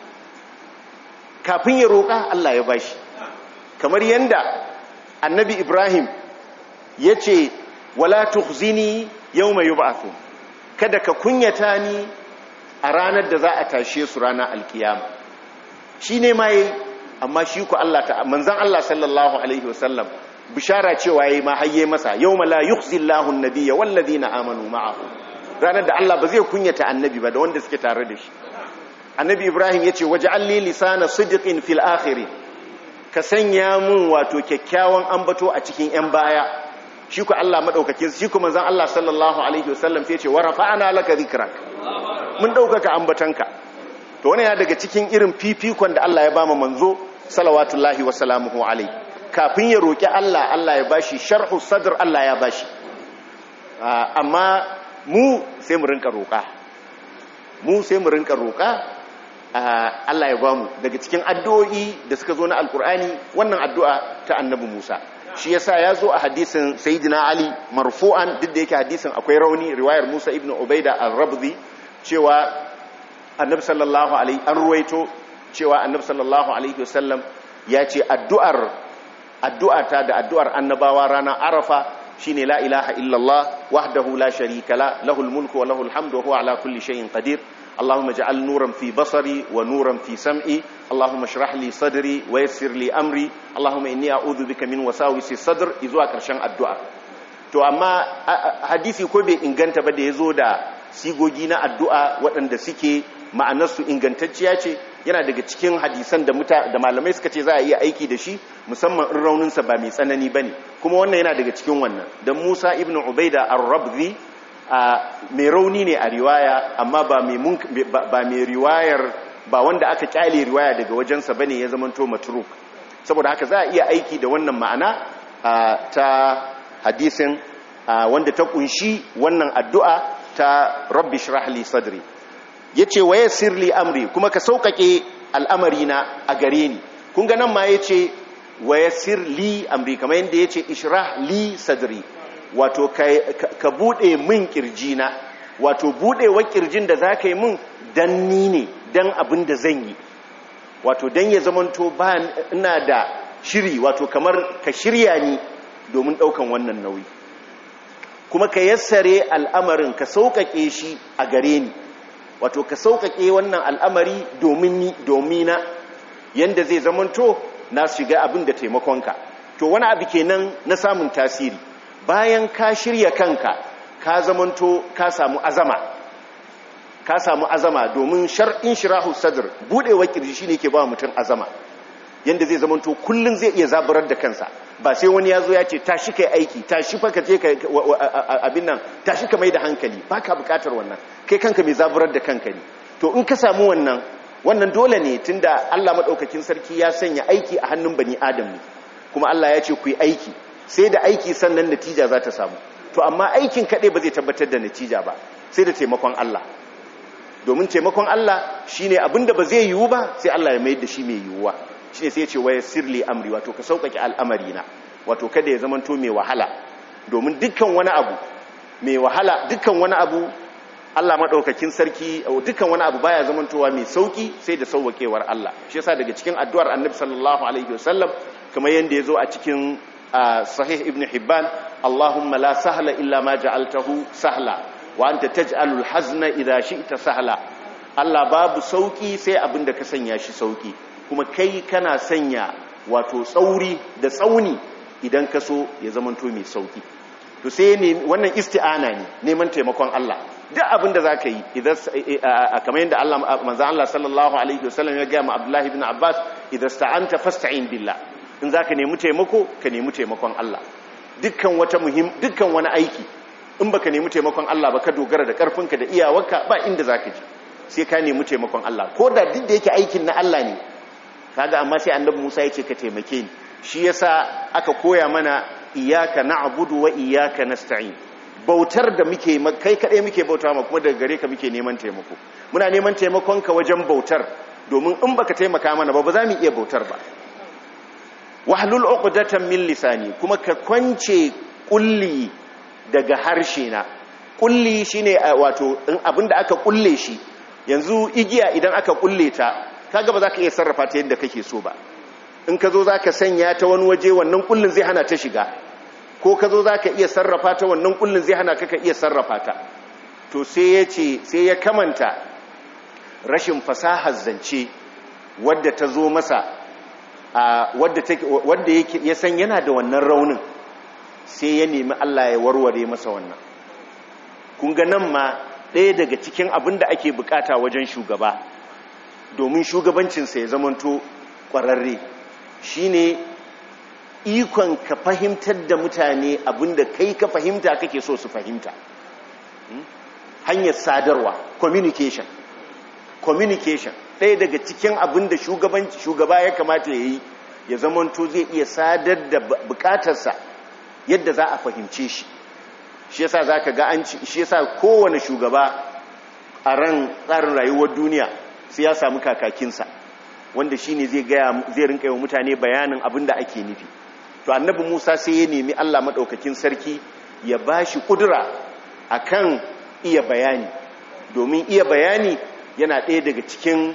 kafin ya roƙa Allah ya bashi kamar yanda annabi Ibrahim yace wala tukhzini yawma yub'athun kada ka kunyata ni a ranar da za a tashe su ranar alkiyama shine ma yayi amma shi ku Allah ta manzon Allah sallallahu alaihi wasallam bishara cewa yayi ma hayye masa yawma la yukhzillahu an-nabiyya wal ladina amanu ma'ahu ranar da Allah ba zai kunyata annabi ba da wanda suke tare da shi annabi Ibrahim yace waj'al li lisana sidqin fil akhirin ka sanya mun wato kyakkyawan ambato a cikin yan baya shi ku Allah madaukake shi ku manzon Allah sallallahu alaihi wasallam sai yace wa rafa'ana laka dhikrak mun daukaka ambatanka to wannan ya daga cikin irin fifikon da Allah ya ba mu manzo salawatullahi wa salamuhu alai kafin ya roki Allah Allah ya bashi sharhu sadr Allah ya bashi amma mu sai mu rinka roka mu sai mu rinka roka Allah ya bamu daga cikin addu'o'i da suka zo na alkur'ani wannan addu'a ta annabi Musa shi yasa ya zo a hadisin sayyidina Ali marfu'an duk da yake hadisin akwai rauni riwayar Musa ibn Ubaida al-Rabzi cewa annabi sallallahu alaihi an ruwaito cewa annabi sallallahu alaihi wasallam ya ce addu'ar addu'ata da addu'ar annabawa ranar arafa shine la ilaha illallah wahdahu la sharika la lahul mulku wa lahul hamdu wa huwa ala kulli shay'in qadir اللهم اجعل نورا في بصري ونورا في سمعي اللهم اشرح لي صدري ويسر لي امري اللهم اني اعوذ بك من وساوس الصدر izuwa karshen addu'a to amma hadisi ko bai inganta ba da yazo da sigogi na addu'a waɗanda suke ma'anarsu ingantacciya ce yana daga cikin hadisan da muta da malamai suka ce za a iya aiki da shi musamman in rauninsa ba mai tsanani bane kuma wannan yana daga cikin wannan dan Musa ibn Ubaida ar-Rabzi mai rauni ne a riwaya amma ba mai riwayar ba wanda aka kyale riwaya daga wajensa bane ya zamanto matruk saboda haka za a iya aiki da wannan ma'ana ta hadisin wanda ta kunshi wannan addu'a ta rabbi shrah li sadri yace wa yassir li amri kuma ka sauƙaƙe al'amarina a gare ni kun ga nan ma yace wa yassir li amri kamar yanda yace ishrah li sadri wato ka bude min kirjina wato budewar kirjin da za ka yi min dan ni ne dan abin da zan yi wato dan ya zamanto ba ina da shiri wato kamar ka shirya ni domin daukan wannan nauyi kuma ka yassare al'amarin ka sauƙaƙe shi a gare ni wato ka sauƙaƙe wannan al'amari domin ni domina yanda zai zamanto na shiga abin da taimakonka to wani abu kenan na samun tasiri bayan ka shirya kanka ka zamanto ka samu azama ka samu azama domin shar'in shirahu sadr budewa kirji shine ke ba mutum azama yanda zai zamanto kullun zai iya zaburar da kansa ba sai wani yazo ya ce tashi kai aiki tashi fa ka je ka abin nan tashi ka mai da hankali baka bukatar wannan kai kanka mai zaburar da kanka ne to in ka samu wannan wannan dole ne tunda Allah madaukakin sarki ya sanya aiki a hannun bani adam ne kuma Allah ya ce ku yi aiki sai da aiki sannan natija za ta samu to amma aikin kaɗai ba zai tabbatar da natija ba sai da taimakon Allah domin taimakon Allah shine abinda ba zai yiwu ba sai Allah ya mayar da shi mai yiwuwa shine sai ya ce waya sirli amri wato ka sauƙaƙe al'amari na wato kada ya zamanto mai wahala domin dukkan wani abu mai wahala dukkan wani abu Allah madaukakin sarki dukkan wani abu baya zamantowa mai sauki sai da sauwakewar Allah shi yasa daga cikin addu'ar Annabi sallallahu alaihi wasallam kamar yanda yazo a cikin sahih ibn hibban allahumma la sahla illa ma ja'altahu sahla wa anta taj'alul hazna idha shi'ta sahla Allah babu sauki sai abinda ka sanya shi sauki kuma kai kana sanya wato tsauri da tsauni idan ka so ya zamanto mai sauki to sai ne wannan isti'ana ne neman taimakon Allah duk abinda zaka yi idan kamar yadda Allah manzo Allah sallallahu alaihi wasallam ya ga ma Abdullah ibn Abbas idan sta'anta fasta'in billah in za ka nemi taimako ka nemi taimakon Allah dukkan wata muhim dukkan wani aiki in baka nemi taimakon Allah ba ka dogara da karfinka da iyawarka ba inda za ka ji sai ka nemi taimakon Allah ko da duk da yake aikin na Allah ne kaga amma sai annabi Musa ya ce ka taimake ni shi yasa aka koya mana iyyaka na'budu wa iyyaka nasta'in bautar da muke kai kadai muke bauta ma kuma daga gare ka muke neman taimako muna neman taimakon ka wajen bautar domin in baka taimaka mana ba ba za mu iya bautar ba wahlul uqdatan min lisani kuma ka kwance kulli daga harshe na kulli shine wato in abinda aka kulle shi yanzu igiya idan aka kulle ta kaga ba za ka iya sarrafa ta yadda kake so ba in ka zo za ka sanya ta wani waje wannan kullin zai hana ta shiga ko ka zo za ka iya sarrafa ta wannan kullin zai hana ka ka iya sarrafa ta to sai ya ce sai ya kamanta rashin fasahar zance wadda ta zo masa wadda ya san yana da wannan raunin sai ya nemi Allah ya warware masa wannan kun ga nan ma ɗaya daga cikin abin da ake bukata wajen shugaba domin shugabancinsa ya zamanto ƙwararre shine ikon ka fahimtar da mutane abin da kai ka fahimta kake so su fahimta hanyar sadarwa communication communication ɗaya daga cikin abin da shugaba ya kamata ya yi ya zamanto zai iya sadar da bukatarsa yadda za a fahimce shi shi yasa za ka ga an ci shi yasa kowane shugaba a ran tsarin rayuwar duniya sai ya samu kakakinsa wanda shi ne zai rinka yi wa mutane bayanin abin da ake nufi to annabi musa sai ya nemi allah maɗaukakin sarki ya ba shi ƙudura a kan iya bayani domin iya bayani yana ɗaya daga cikin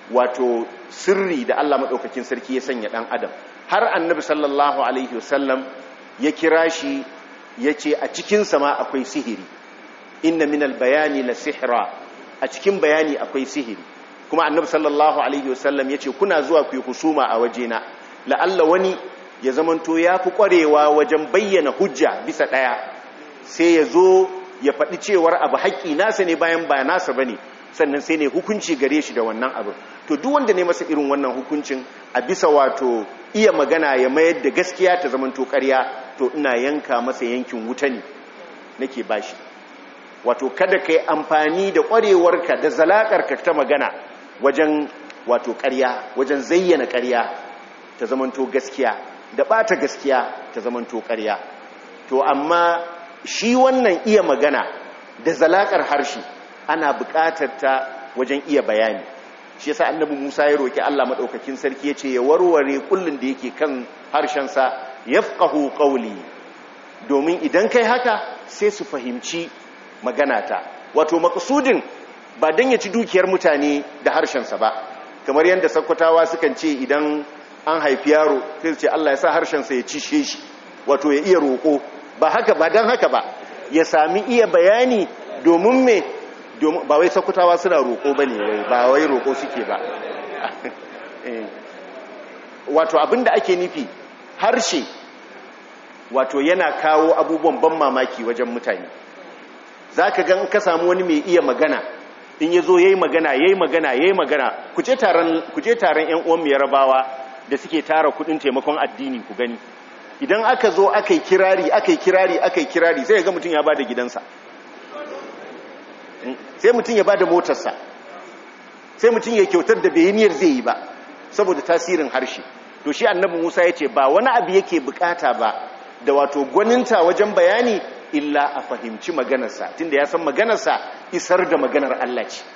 wato sirri da Allah maɗaukakin sarki ya sanya ɗan adam har annabi sallallahu alaihi wasallam ya kira shi ya ce a cikin sama akwai sihiri inna minal bayani la sihra a cikin bayani akwai sihiri kuma annabi sallallahu alaihi wasallam ya ce kuna zuwa ku yi husuma a wajena la'alla wani ya zamanto ya fi ƙwarewa wajen bayyana hujja bisa ɗaya sai ya zo ya faɗi cewar abu haƙƙi nasa ne bayan ba nasa ba ne sannan sai ne hukunci gare shi da wannan abin to duk wanda ne masa irin wannan hukuncin a bisa wato iya magana ya mayar da gaskiya ta zamanto ƙarya to ina yanka masa yankin wuta ne nake bashi wato kada ka yi amfani da ƙwarewarka da zalaƙarka ta magana wajen wato ƙarya wajen zayyana ƙarya ta zamanto gaskiya da ɓata gaskiya ta zamanto ƙarya to amma shi wannan iya magana da zalaƙar harshe ana buƙatar ta wajen iya bayani shi yasa annabi Musa ya roki Allah madaukakin sarki yace ya warware kullun da yake kan harshensa yafqahu qawli domin idan kai haka sai su fahimci maganata wato maqsudin ba dan ya ci dukiyar mutane da harshensa ba kamar yadda sakkwatawa sukan ce idan an haifi yaro sai su ce Allah ya sa harshensa ya ci shi wato ya iya roko ba haka ba dan haka ba ya sami iya bayani domin me ba wai sakutawa suna roƙo ba ne wai ba wai roƙo suke ba wato abinda ake nufi harshe wato yana kawo abubuwan ban mamaki wajen mutane za ka gan ka samu wani mai iya magana in ya zo ya yi magana ya yi magana ya yi magana ku je taron 'yan uwan yarabawa da suke tara kudin taimakon addini ku gani idan aka zo aka yi kirari aka yi kirari aka yi kirari sai ga mutum ya ba da gidansa sai mutum ya ba da motarsa sai mutum ya kyautar da bayaniyar zai yi ba saboda tasirin harshe to shi annabi musa ya ce ba wani abu yake bukata ba da wato gwaninta wajen bayani illa a fahimci maganarsa tunda ya san maganarsa isar da maganar allah ce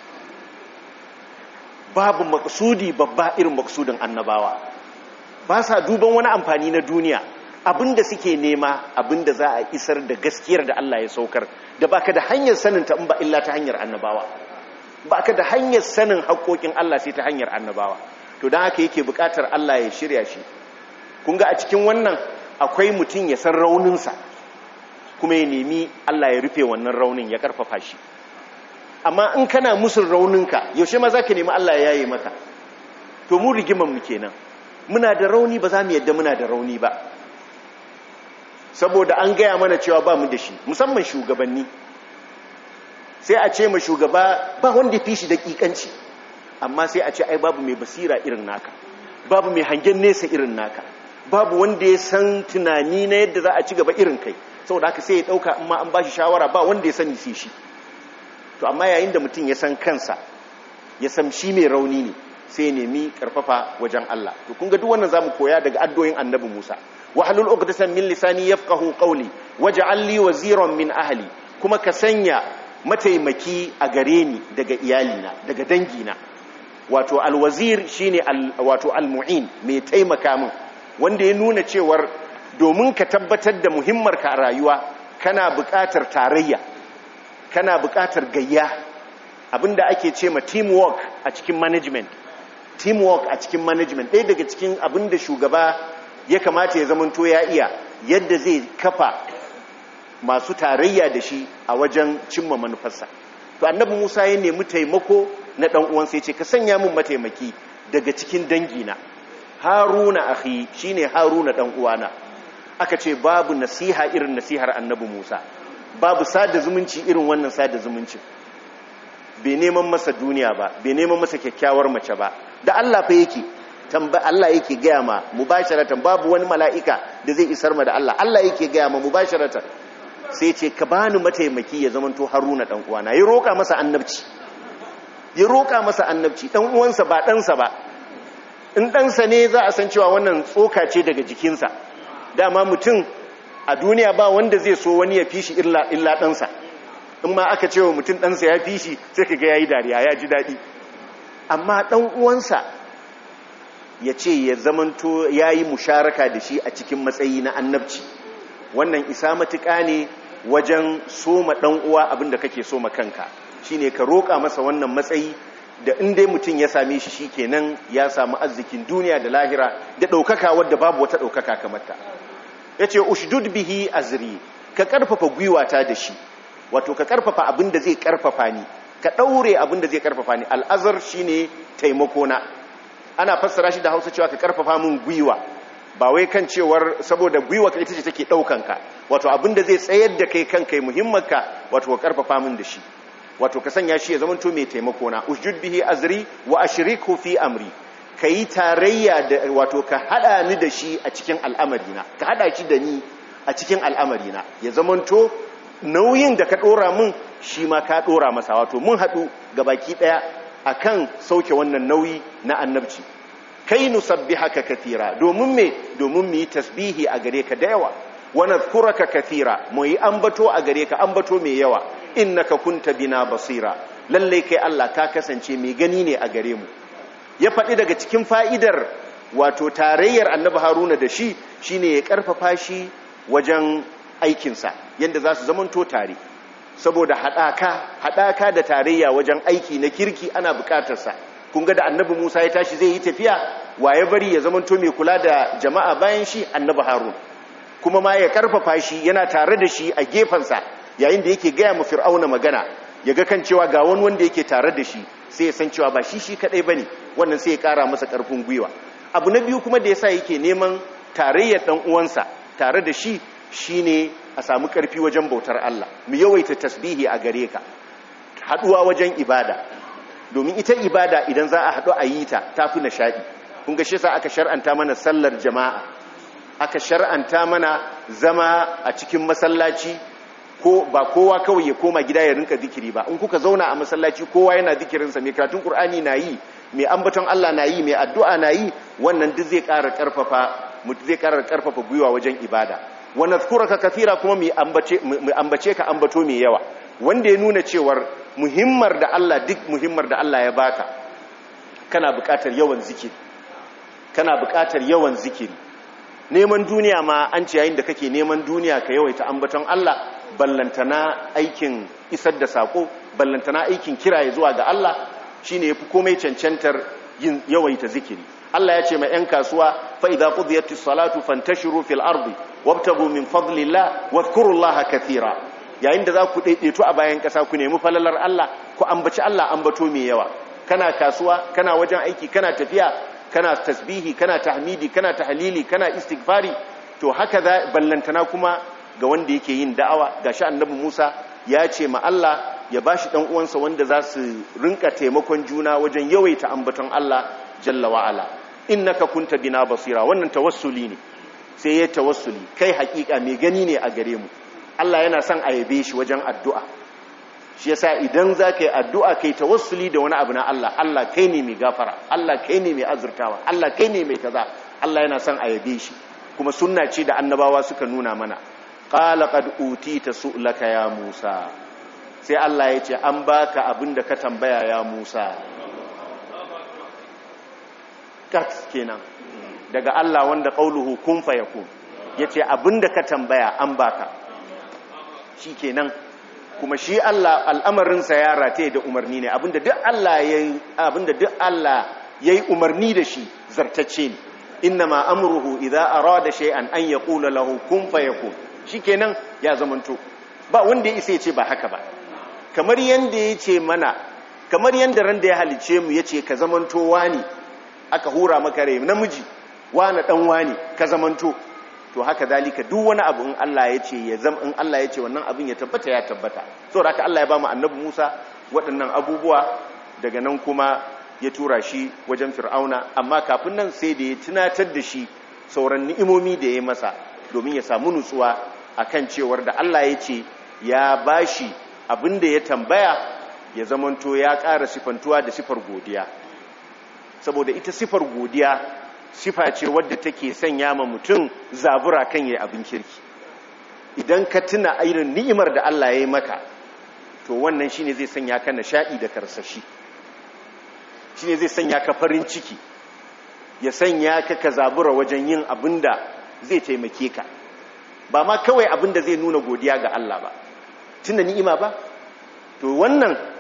babu maksudi babba irin maksudin annabawa ba sa duban wani amfani na duniya abinda suke nema abinda za a isar da gaskiyar da Allah ya saukar da baka da hanyar sanin ta in ba illa ta hanyar annabawa baka da hanyar sanin haƙoƙin Allah sai ta hanyar annabawa to dan haka yake buƙatar Allah ya shirya shi kun ga a cikin wannan akwai mutum ya san rauninsa kuma ya nemi Allah ya rufe wannan raunin ya karfafa shi amma in kana musul rauninka yaushe ma zaka nemi Allah ya yaye maka to mu rigiman mu kenan muna da rauni ba za mu yadda muna da rauni ba saboda an gaya mana cewa ba mu da shi musamman shugabanni sai a ce ma shugaba ba wanda ya fi shi daƙiƙanci amma sai a ce ai babu mai basira irin naka babu mai hangen nesa irin naka babu wanda ya san tunani na yadda za a ci gaba irin kai saboda haka sai ya ɗauka amma an ba shi shawara ba wanda ya sani sai shi to amma yayin da mutum ya san kansa ya san shi mai rauni ne sai ya nemi karfafa wajen Allah to kun ga duk wannan zamu koya daga addoyin annabi Musa wahlul uqdatan min lisani yafqahu qawli waj'al li waziran min ahli kuma ka sanya mataimaki a gare ni daga iyalina daga dangina wato alwazir shine al, wato almu'in mai taimaka min wanda ya nuna cewar domin ka tabbatar da muhimmar ka a rayuwa kana buƙatar tarayya kana buƙatar gayya abinda ake ce ma teamwork a cikin management teamwork a cikin management ɗaya daga cikin abinda shugaba ya kamata ya zamanto ya iya yadda zai kafa masu tarayya da shi a wajen cimma manufarsa to annabi musa ya nemi taimako na ɗan uwansa ya ce ka sanya min mataimaki daga cikin dangina haruna akhi shine haruna ɗan uwana aka ce babu nasiha irin nasihar annabi musa babu sada zumunci irin wannan sada zumuncin bai neman masa duniya ba bai neman masa kyakkyawar mace ba da Allah fa yake tamba Allah yake gaya ma mubasharatan babu wani mala'ika da zai isar ma da Allah Allah yake gaya ma mubasharatan sai ce ka bani mataimaki ya zamanto Haruna dan uwana ya roka masa annabci ya roka masa annabci dan uwansa ba ɗansa ba in ɗansa ne za a san cewa wannan tsoka ce daga jikinsa dama mutum a duniya ba wanda zai so wani ya fi shi illa ɗansa in ma aka ce wa mutum ɗansa ya fi shi sai ka ga ya yi dariya ya ji daɗi amma ɗan uwansa ya ce ya zamanto ya yi musharaka da shi a cikin matsayi na annabci wannan isa matuƙa ne wajen soma ɗan uwa abinda kake soma kanka shi ne ka roƙa masa wannan matsayi da inda mutum ya same shi shikenan ya samu arzikin duniya da lahira da ɗaukaka wadda babu wata ɗaukaka kamar ta yace ushdud bihi azri ka karfafa gwiwata da shi wato ka karfafa abin da zai karfafa ni ka daure abin da zai karfafa ni al'azar shine taimako na ana fassara shi da Hausa cewa ka karfafa min gwiwa ba wai kan cewar saboda gwiwa ita ce take daukan ka wato abin da zai tsayar da kai kan kai muhimmanka wato ka karfafa min da shi wato ka sanya shi ya zama to mai taimako na usjud bihi azri wa ashriku fi amri kai tarayya da wato ka hada ni da shi a cikin al'amarina ka hada shi da ni a cikin al'amarina ya zamanto nauyin da ka dora min shi ma ka dora masa wato mun haɗu baki ɗaya akan sauke wannan nauyi na annabci kai nusabbihaka kathira domin me domin mu yi tasbihi a gare ka da yawa wa nadhkuraka kathira mu yi ambato a gare ka ambato mai yawa innaka kunta bina basira lalle kai Allah ka kasance mai gani ne a gare mu ya faɗi daga cikin fa'idar wato tarayyar annabi haruna da shi shine ya karfafa shi wajen aikinsa yadda za su zamanto tare saboda haɗaka haɗaka da tarayya wajen aiki na kirki ana buƙatarsa kun ga da annabi musa ya tashi zai yi tafiya wa ya bari ya zamanto mai kula da jama'a bayan shi annabi harun kuma ma ya karfafa shi yana tare da shi a gefensa yayin da yake gaya mu fir'auna magana ya ga kan cewa ga wani wanda yake tare da shi sai ya san cewa ba shi shi kadai bane wannan sai ya kara masa karfin gwiwa abu na biyu kuma da yasa yake neman tarayyar dan uwansa tare da shi shine a samu karfi wajen bautar Allah mu yawaita tasbihi a gare ka haduwa wajen ibada domin ita ibada idan za a hadu a yi ta tafi nishadi kun ga shi yasa aka shar'anta mana sallar jama'a aka shar'anta mana zama a cikin masallaci ko ba kowa kawai ya koma gida ya rinka zikiri ba in kuka zauna a masallaci kowa yana zikirinsa mai karatun qur'ani na yi mai ambaton Allah na yi mai addu'a na yi wannan duk zai ƙara ƙarfafa mutu zai ƙara ƙarfafa gwiwa wajen ibada wa nadhkuraka kathira kuma mu ambace mu ambace ka ambato mai yawa wanda ya nuna cewar muhimmar da Allah duk muhimmar da Allah ya baka kana buƙatar yawan zikiri kana buƙatar yawan zikiri neman duniya ma an ce yayin da kake neman duniya ka yawaita ambaton Allah ballantana aikin isar da sako ballantana aikin kiraye zuwa ga Allah shine yafi komai cancantar yin yawaita zikiri Allah ya ce ma 'yan kasuwa fa idza qudiyatis salatu fantashiru fil ardi wabtagu min fadlillah wadhkurullaha katira yayin da za ku daidaito a bayan kasa ku nemi falalar Allah ku ambaci Allah ambato mai yawa kana kasuwa kana wajen aiki kana tafiya kana tasbihi kana tahmidi kana tahlili kana istighfari to haka za ballantana kuma ga wanda yake yin da'awa gashi annabi Musa ya ce ma Allah ya bashi dan uwansa wanda za su rinka taimakon juna wajen yawaita ambaton Allah jalla wa ala innaka kunta bina basira wannan tawassuli ne sai ya tawassuli kai hakika mai gani ne a gare mu Allah yana son a yabe shi wajen addu'a shi yasa idan za ka yi addu'a kai tawassuli da wani abu na Allah Allah kai ne mai gafara Allah kai ne mai azurtawa Allah kai ne mai kaza Allah yana son a yabe shi kuma sunna ce da annabawa suka nuna mana qala qad utita su'laka ya Musa sai Allah ya ce an baka abin da ka tambaya ya Musa kat kenan daga Allah wanda qauluhu kun fayakun yace abin da ka tambaya an baka shikenan kuma shi Allah al'amarinsa ya rataye da umarni ne abinda duk Allah yayi abinda duk Allah yayi umarni da shi zartacce ne innama amruhu idza arada shay'an an yaqula lahu kun fayakun shikenan ya zamanto ba wanda ya ce ba haka ba kamar yanda yace mana kamar yanda ran da ya halice mu yace ka zamanto wani aka hura maka rai namiji wani dan wani ka zamanto to haka zalika duk wani abu in Allah ya ce ya zama in Allah ya ce wannan abin ya tabbata ya tabbata saboda haka Allah ya ba mu annabi Musa waɗannan abubuwa daga nan kuma ya tura shi wajen Fir'auna amma kafin nan sai da ya tunatar da shi sauran ni'imomi da ya masa domin ya samu nutsuwa akan cewar da Allah ya ce ya bashi abin da ya tambaya ya zamanto ya ƙara sifantuwa da sifar godiya saboda ita sifar godiya sifa ce wadda take sanya ma mutum zabura kan yayi abin kirki idan ka tuna irin ni'imar da Allah ya yi maka to wannan shine zai sanya ka nishadi da karsashi shine zai sanya ka farin ciki ya sanya ka ka zabura wajen yin abinda zai taimake ka ba ma kawai abinda zai nuna godiya ga Allah ba tuna ni'ima ba to wannan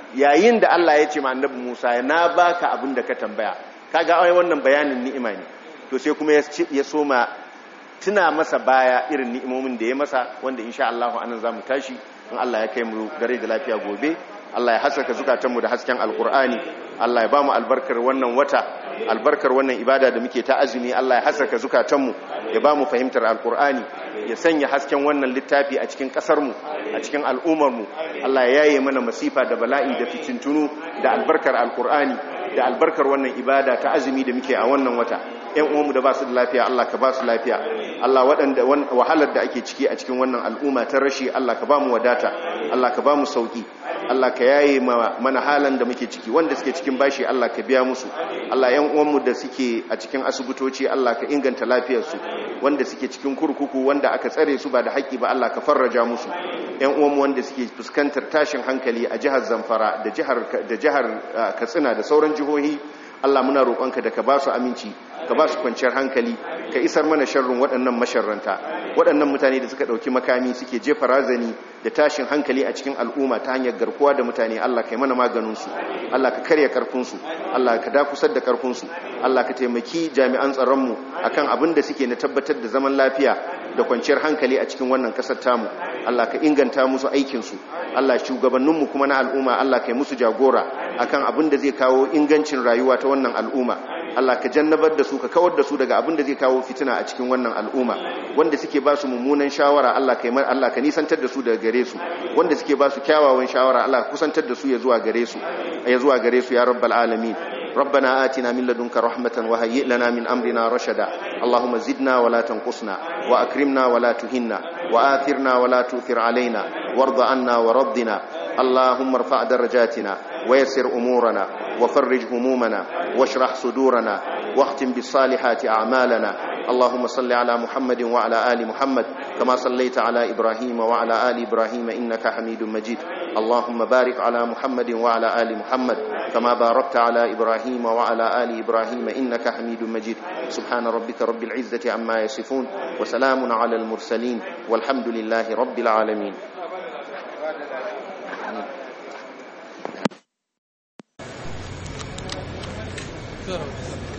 yayin da Allah ya ce ma annabi Musa na baka abin da ka tambaya kaga ai wannan bayanin ni'ima ne to sai kuma ya soma tuna masa baya irin ni'imomin da ya masa wanda insha Allah anan zamu tashi in Allah ya kai mu dare da lafiya gobe Allah ya haskaka zukatanmu da hasken alkur'ani Allah ya ba mu albarkar wannan wata albarkar wannan ibada da muke ta azumi Allah ya haskaka zukatanmu ya ba mu fahimtar alkur'ani ya sanya hasken wannan littafi a cikin kasarmu a cikin al'ummarmu Allah ya yaye mana masifa da bala'i da fitintunu da albarkar alkur'ani da albarkar wannan ibada ta azumi da muke a wannan wata ƴan uwanmu da ba su da lafiya Allah ka ba su lafiya Allah waɗanda wahalar da ake ciki a cikin wannan al'umma ta rashi Allah ka ba mu wadata Allah ka ba mu sauki Allah ka yaye mana halan da muke ciki wanda suke cikin bashi Allah ka biya musu Allah ƴan uwanmu da suke a cikin asibitoci Allah ka inganta lafiyarsu wanda suke cikin kurkuku wanda aka tsare su ba da haƙƙi ba Allah ka farraja musu ƴan uwanmu wanda suke fuskantar tashin hankali a jihar Zamfara da jihar da jihar Katsina da sauran jihohi Allah muna roƙonka da ka ba su aminci ka ba su kwanciyar hankali ka isar mana sharrin waɗannan masharranta waɗannan mutane da suka ɗauki makami suke jefa razani da tashin hankali a cikin al'umma ta hanyar garkuwa da mutane Allah ka yi mana maganinsu Allah ka karya karfinsu Allah ka dakusar da karfinsu Allah ka taimaki jami'an tsaronmu akan abin da suke na tabbatar da zaman lafiya da kwanciyar hankali a cikin wannan ƙasar tamu Allah ka inganta musu aikinsu Allah shugabanninmu kuma na al'umma Allah ka yi musu jagora akan abin da zai kawo ingancin rayuwa ta wannan al'umma Allah ka jannabar da su ka kawar da su daga abin da zai kawo fitina a cikin wannan al'umma wanda suke ba su mummunan shawara Allah ka Allah ka nisantar da su daga gare su wanda suke ba su kyawawan shawara Allah ka kusantar da su ya zuwa gare su ya zuwa gare su ya rabbal alamin ربنا آتنا من لدنك رحمة وهيئ لنا من أمرنا رشدا اللهم زدنا ولا تنقصنا وأكرمنا ولا تهنا وآثرنا ولا تؤثر علينا وارض عنا ورضنا اللهم ارفع درجاتنا ويسر أمورنا وفرج همومنا واشرح صدورنا واختم بالصالحات أعمالنا اللهم صل على محمد وعلى آل محمد كما صليت على إبراهيم وعلى آل إبراهيم إنك حميد مجيد اللهم بارك على محمد وعلى آل محمد كما باركت على إبراهيم وعلى آل إبراهيم إنك حميد مجيد سبحان ربك رب العزة عما يصفون وسلام على المرسلين والحمد لله رب العالمين Good.